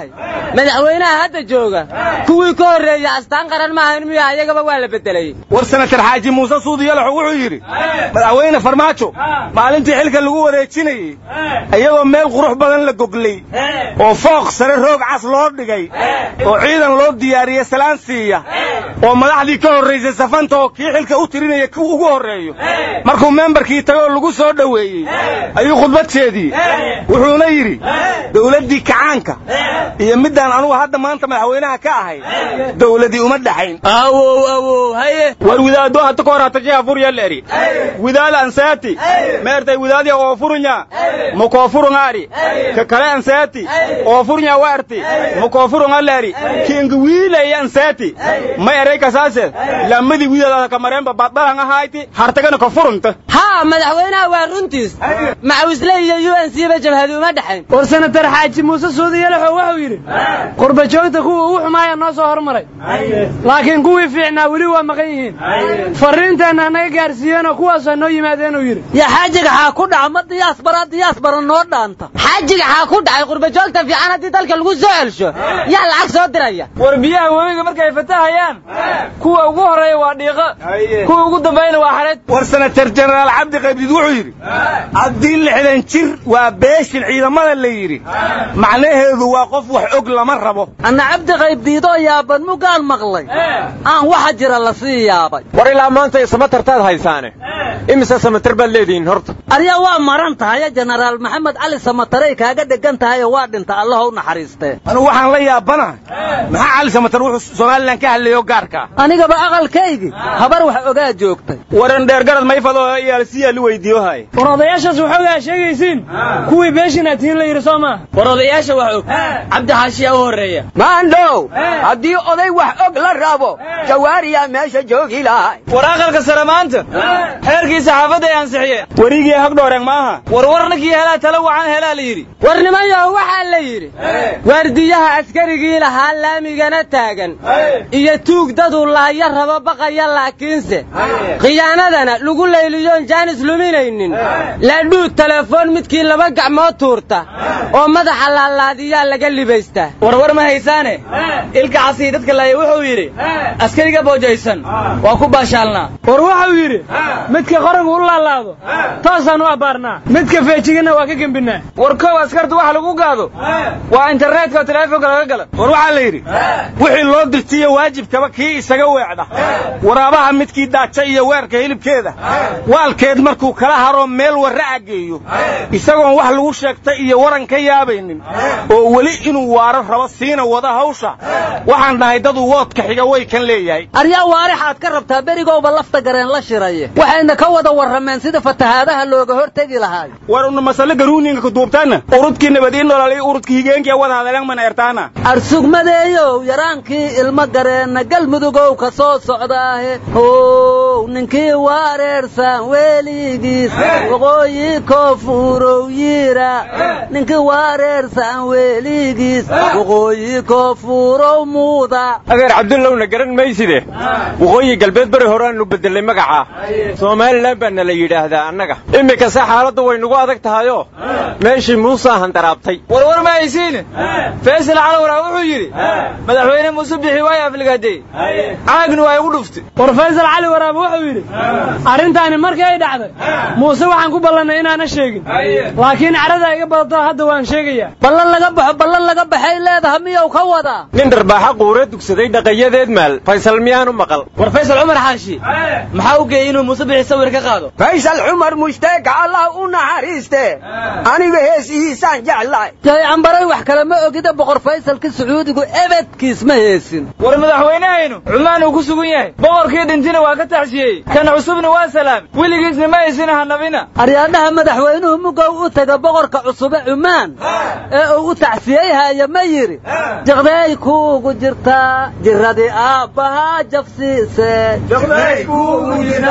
madaxweynaha hadda jooga kuwii ka horreeya astaan qaran maahan miya iyagaba waa la bedelay war senatar xaaji muuse suudi yalaxo wuxuu yidhi madaxweyne farmaajo maalintii xilka lagu wareejinayey iyagoo meel qurux badan la goglay oo fooq sare roog cas loo dhigay oo ciidan loo diyaariyey salaan siiya oo madaxdii ka horraysay safanta oo kii xilka u tirinaya ku ugu horreeyo markuu membarkii tagay oo lagu soo dhoweeyey ayuu khudbad jeediyey wuxuuna yidhi dowladdii kacaanka iyo middaan anugu hadda maanta madaxweynaha ka ahay dowladii uma dhaxayn awow awow haye war widaado hadda ka hor hatajiha furyaleri widaal ansaati meertay widaadya oo furunya mukoofurungaari ka kale ansaati oo furunya waarti mukoofurungaleri kinga wiilay ansaati ma eray kasaase lamadi widaada kamareenba badbalan ahayti hartagana ka furunta haa madaxweynaha waa runtiis macawisle iyo u n c ba jabhadi uma dhexayn war senatar xaaji muuse suudi yalaxo wuxuu yidhi qurba joogta kuwa ugu xumaaya noo soo hormaray laakiin kuwii fiicnaa weli waa maqan yihiin farriinteenna anaga gaarsiiyeenoo kuwaasoo noo yimaadeenuu yidhi yaa xaajiga xaa ku dhaca ma diyaasbara diyaasbara noo dhaanta xaajiga xaa ku dhacay qurba joogta fiican haddii dalka lagu soo celsho yaa lacag soo diraya war biyaha webiga markay fatahayaan kuwa ugu horreeya waa dhiiqo kuwa ugu dambayna waa xareed war senatar jenaraal cabdi qaybdiid wuxuu yidhi haddii lixdan jir waa beeshin ciidamada la yidhi macnaheedu waa qof wax og lama rabo anna cabdi qaybdiidoo yaaban mugaan maqlay aan waxa jira la sii yaabay war ilaa maanta samatartaad haysaane imise samatar baad leedihiin horta aryaa waa maran tahaye jenaraal maxamed cali samatarey kaaga dhegan tahayoo waa dhinta allaha u naxariistee anugu waxaan la yaabanahay maxaa cali samatar wuxuu somalilan ka hadlayo gaarka anigaba aqalkaygii habar wax ogaa joogtay waran dheergarad mayfado iyaalsiyaa lu weydiiyohay war odayaashaas waxoogaa sheegaysiin kuwii beeshina tiin la yidhi soo maaha war odayaasha wax og cabdi xaashiyaa u horreeya maandhow haddii oday wax og la rabo jawaariyaa meesha joogi lahay war aqalka sare maanta xeerkii saxaafadda ay ansixiyeen werigii hagdhooreen maaha war warninkii helaa tala wacan helaa la yidhi war nimanyaho waxaa la yidhi waardiyaha askarigii lahaa laamigana taagan iyo tuug daduu laaya rabo baqaya laakiinse khiyaanadana lagu layliyoon jaanis luminaynin laadhuud telefoon midkii laba gacmood tuurta oo madaxa laalaadiyaa laga libaystaa warwar ma haysaane ilka casii dadka laaya wuxuu yidhi askariga boojaysan waa ku baashaalnaa war wuxuu yidhi midka qorangu u laalaado toosaan u abbaarnaa midka feejigana waa ka gembinaa war kow askartu waxa lagu gaado waa internetka oo teleefonka laga gala war waxaa la yidhi wixii loo dirtiyo waajibkaba kii isaga weecda waraabaha midkii daaja iyo weerka hilibkeeda waalkeed markuu kala haroo meel warraca geeyo isagoon wax lagu sheegtay iyo waran ka yaabaynin oo weli inuu waaro rabo siina wada hawsha waxaan dhahay dadu woodka xiga way kan leeyahay aryaa waarixaad ka rabtaa berigowba lafta gareen la shiraye waxayna ka wada warrameen sida fatahaadaha looga hortegi lahaay war una masale garuuninga kuduubtaana urudkii nabadiin nololay urudkii higeenkii wada hadaleen mana ertaana arsugmadeeyow yaraankii ilmo gareenna galmudugow ka soo socdaahe how ninkii waareersan weligiis waqooyi koofuurow yiira ninkii waareersan weligiis waqooyi koofuurow muuda adeer cabdullowna garan mayside waqooyi galbeed bari horeaanu bedelay magaca somalilan baana la yidhaahdaa annaga iminkase xaaladdu way nagu adag tahayoo meeshii muusaa handaraabtay warwar ma haysiine faysal calawraa wuxuu yidhi madaxweyne muuse bixi waay afligaadey caagni waa igu dhuftay war faysal cali waraaba wuxuu yidhi arrintaani markii ay dhacday muuse waxaan ku ballannay inaana sheegin laakiin carada iga badato hadda waan sheegayaa ballan laga baxo ballan laga baxay leedaha miyow ka wadaa nin dharbaaxa quure dugsaday dhaqayadeed maal faysal miyaanu maqal war faysal cumar xaashi maxaa u geeyey inuu muuse bixi sawir ka qaado faysal cumar mushtaega allah u naxariiste aniga heesihiisaan jeclahay jay ambaray wax kale ma ogida boqor faysalka sacuudigu ebedkiis ma heesin war madaxweynehaynu cumaan uu ku sugan yahay boqorkii dhintina waa ka taxsiyey kan cusubna waa salaam weligiisna ma aysin hanabina aryaadhaha madaxweynuhu mugow u taga boqorka cusube cumaan ee uu u tacsiyeyhaya ma yidhi jaqday kuugu jirtaa jiradii aabbahaa jabsiise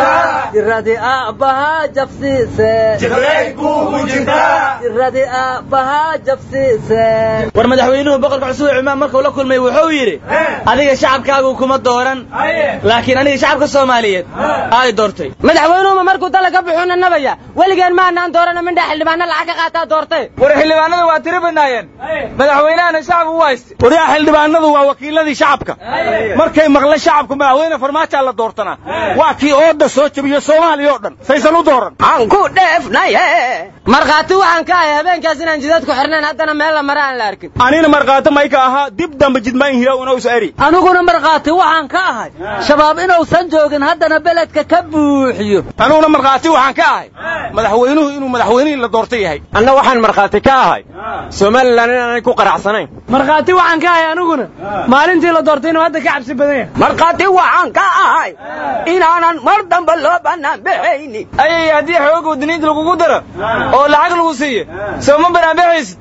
jiradii aabbahaa jabsiise jiradii aabbahaa jabsiise war madaxweynuhu boqorka cusub ee cumaan markuu la kulmay wuxuu yidhi adiga shacabkaagu kuma dooran laakiin aniga shacabka soomaaliyeed ay doortay madaxweynuhuma markuu dala ka buxuuna nabaya weligeen maanaan doorana mindhaa xildhibaana lacag ka qaataa doortay war xildhibaanada waa tiri badnaayeen madaxweynahana shacab u hayste waryaa xildhibaanadu waa wakiiladii shacabka markay maqla shacabku madaxweyne farmaajaa la doortanaa waa kii ooda soo jebiyo soomaaliya oo dhan saysan u dooran aan ku dheefnaye markhaati waxaan ka ahay habeenkaas inaan jidadku xirnayn haddana meel la mara aan la arkin anina markhaati mayka ahaa dib dambe jidmaan hira unausa eri aniguna markhaati waxaan ka ahay shabaab inuusan joogin haddana beledka ka buuxiyo aniguna markhaati waxaan ka ahay madaxweynuhu inuu madaxweynihii la doorta yahay anna waxaan markhaati ka ahay somalilan inaanay ku qaracsanayn markhaati waxaan ka ahay aniguna maalintii la doortay inuu hadda ka cabsi badan yahay markhaati waxaan ka ahay inaanan mar dambe loo bannaan baxayni ayay haddii xooga wadaniinta lagugu daro oo lacag lagu siiyo soo ma banaanbaxaysid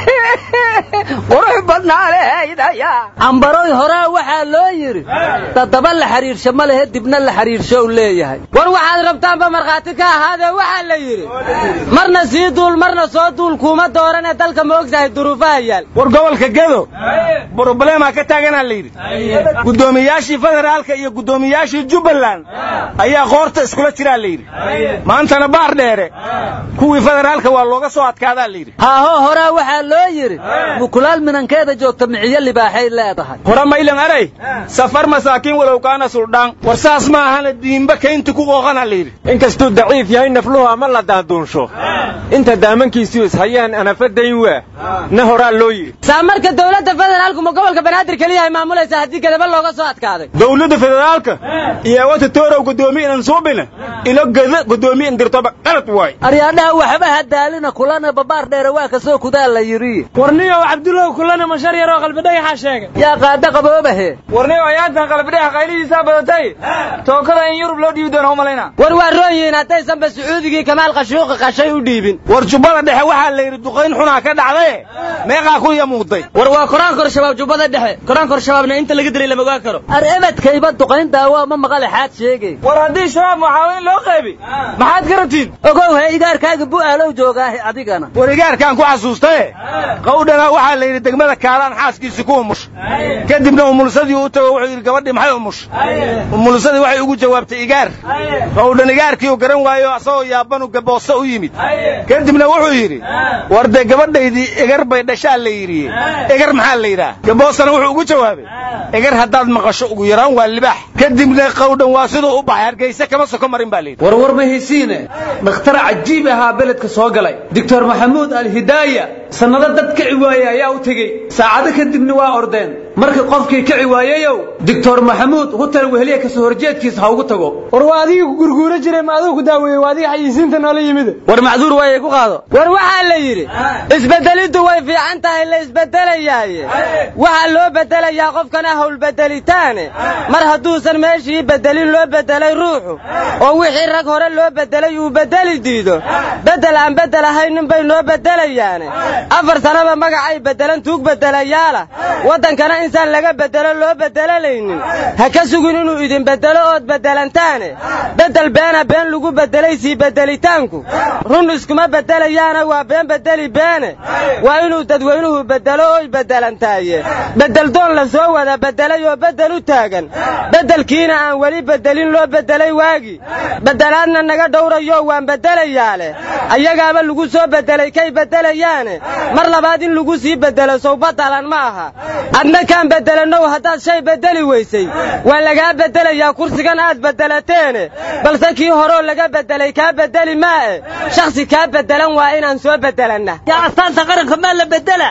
qurux badnaalehaydaya cambaroy horaa waxaa loo yidhi dadaba la xidhiirsho ma lehe dibna la xidhiirsho u leeyahay war waxaad rabtaanba markhaati ka ahaadee waxaa la yidhi marna sii duul marna soo duul kuuma dooranee dalka ma ogtahay duruufaha yaal war gobolka gedo broblemaa ka taaganaa la yidhi guddoomiyaashii federaalka iyo guddoomiyaashii jubbaland ayaa qoorta iskula jiraa la yidhi maantana baar dheere kuwii federaalka waa looga soo adkaadaa la yidhi haaho horaa waxaa loo yidhi mukulaal minankeeda joogta miciyo libaaxay leedahay hora maylan aray safar masaakiin walow kaana suldhaan war saas ma ahana diimba kaynti ku qooqana la yidhi inkastuu daciif yahay nafluhu ama la daaduunsho inta daamankiisu ishayaan anafadayn waa na horaa loo yidhi saa marka dowladda federaalku ma gobolka banaadir keliya ay maamulaysa haddii gadaba looga soo adkaaday dowladda federaalka iyo wata toorow guddoomiye inan suubina ilo gada guddoomiye indirtoba qalad waay aryaadhaha waxba hadaalina kulana babaar dheere waa kasoo kudaa la yidhi warniyow cabdulow kulana mashar yaroo qalbidhagaxaa sheegay yaa qaada qaboobahe warniyow ayaantan qalbidhaga qaylihiisaa badatay tookada in yurub loo dhiibi doono umalayna war waa roon yihiin haddaysanba sacuudigii kamaal qashuuqi qashay u dhiibin war jubbada dhexe waxaa la yidhi duqayn xunaa ka dhacdaye meeqaa ku yamuuday war waa koraan kor shabaab jubbada dhexe koraan kor shabaabna inta laga dilay lama ogaan karo ar ebadkayba duqayn daawaa ma maqale xaad sheegay war haddii shabaab muxaawiin loo qaybi maxaad garatiin ogow he igaarkaaga bu'aalow joogaahe adigana war igaarkaan ku xasuustaye qawdhana waxaa la yidhi degmada kaalaan xaaskiisii ku umush kadibna umulsadii u tago wuxuu yidhi gabadhii maxay umush umulsadii waxay ugu jawaabtay igaar qawdhan igaarkii uu garan waayo asagoo yaabanu gaboose u yimid kadibna wuxuu yidhi war dee gabadhaydii egar bay dhashaa la yidhi egar maxaa la yidhaah gaboosena wuxuu ugu jawaabay egar haddaad maqasho ugu yaraan waa libaax kadibna qawdhan waa siduu u baxay hargeyse kama soko marin baa la yidhi warwar ma haysiine dhakhtar cajiib ahaa beledka soo galay doctor maxamuud alhidaaya sannado dad kici waaye ayaa u tegey saacado kadibna waa ordeen markii qofkii kici waayeyow doctor maxamuud hutel weheliya kasoo horjeedkiisa ha ugu tago war waa adigii ku gurguura jiray ma adigu ku daaweeyey waa adiga xayisiinta noola yimid war macduur waayay ku qaado war waxaa la yidhi isbedeliddu way fiican tahay la isbedelayaaye waxaa loo bedelayaa qofkana howlbedelitaane mar hadduusan meeshii bedelin loo bedelay ruuxu oo wixii rag hore loo bedelay uu bedeli diido bedel aan bedel ahaynin bay noo bedelayaane afar sanaba magacay bedelan tuug bedelayaala waddankana insaan laga bedelo loo bedelanaynin ha ka sugin inuu idin bedelo ood bedelantaane bedel beena been lagu bedelay sii bedelitaanku run iskuma bedelayaana waa been bedeli beene waa inuu dadweynuhu bedelo oy bedelantaaye bedel doon la soo wada bedelay oo bedel u taagan bedelkiina aan weli bedelin loo bedelay waagi bedelaadna naga dhowrayo waan bedelayaa leh ayagaaba lagu soo bedelay kay bedelayaane mar labaad in lagu sii bedelo sow badalan ma aha adna kaan bedelanow haddaad shay bedeli weysay waa lagaa bedelayaa kursigan aad bedelateene balse kii horoo laga bedelay kaa bedeli maae shakhsi kaa bedelan waa inaan soo bedelanna yaa astaanta qaranka maa la bedela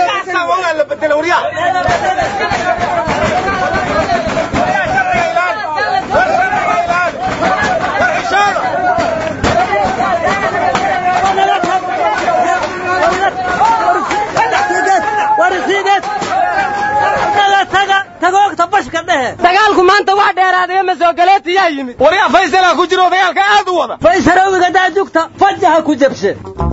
dagaalku maanta wax dheeraadaya masooogaleetiyaa yimid waryaa faysalaa ku jiro dagaalka aad u wada faysarowiga daajugta fajaha ku jabshe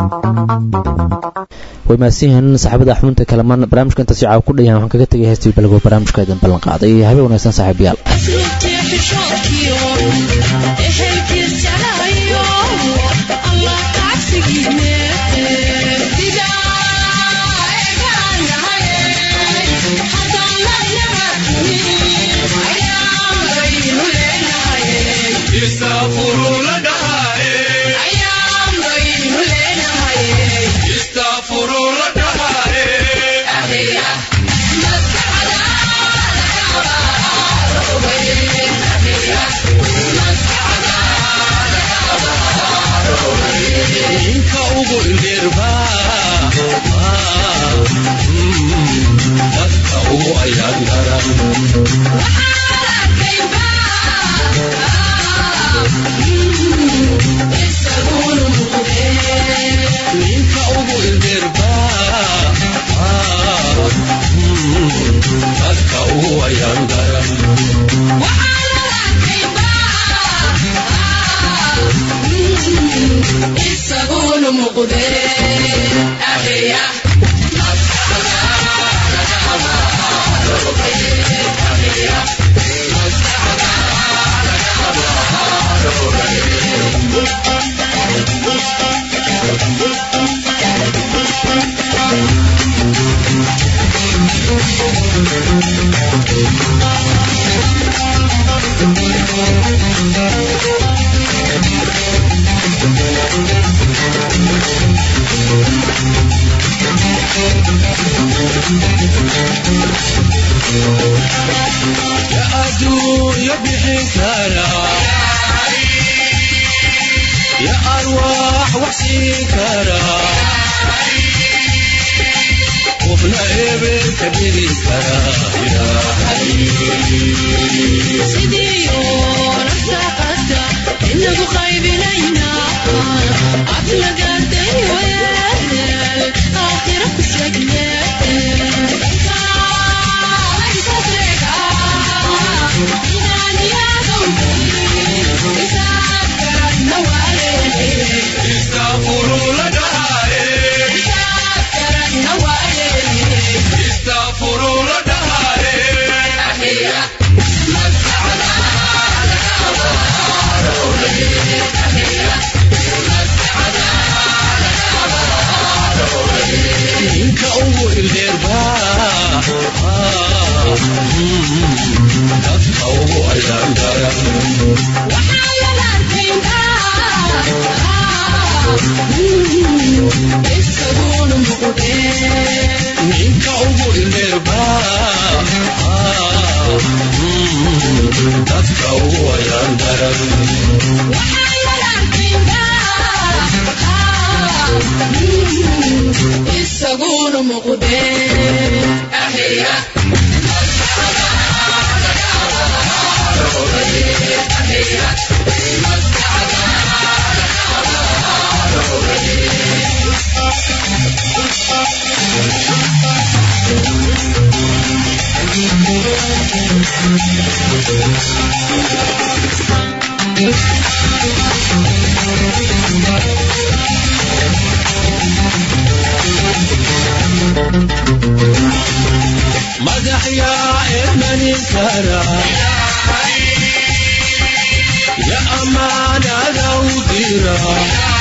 way mahadsanyihiin saxaabada xubinta kalamaan barnaamijka intaas caaw ku dhayan waxaan kaga tegay heestii balgo barnaamijka idin ballan qaaday habeen wanaagsan saaxiibayaal مدح يا ابن كرا يا أمان لو ديرا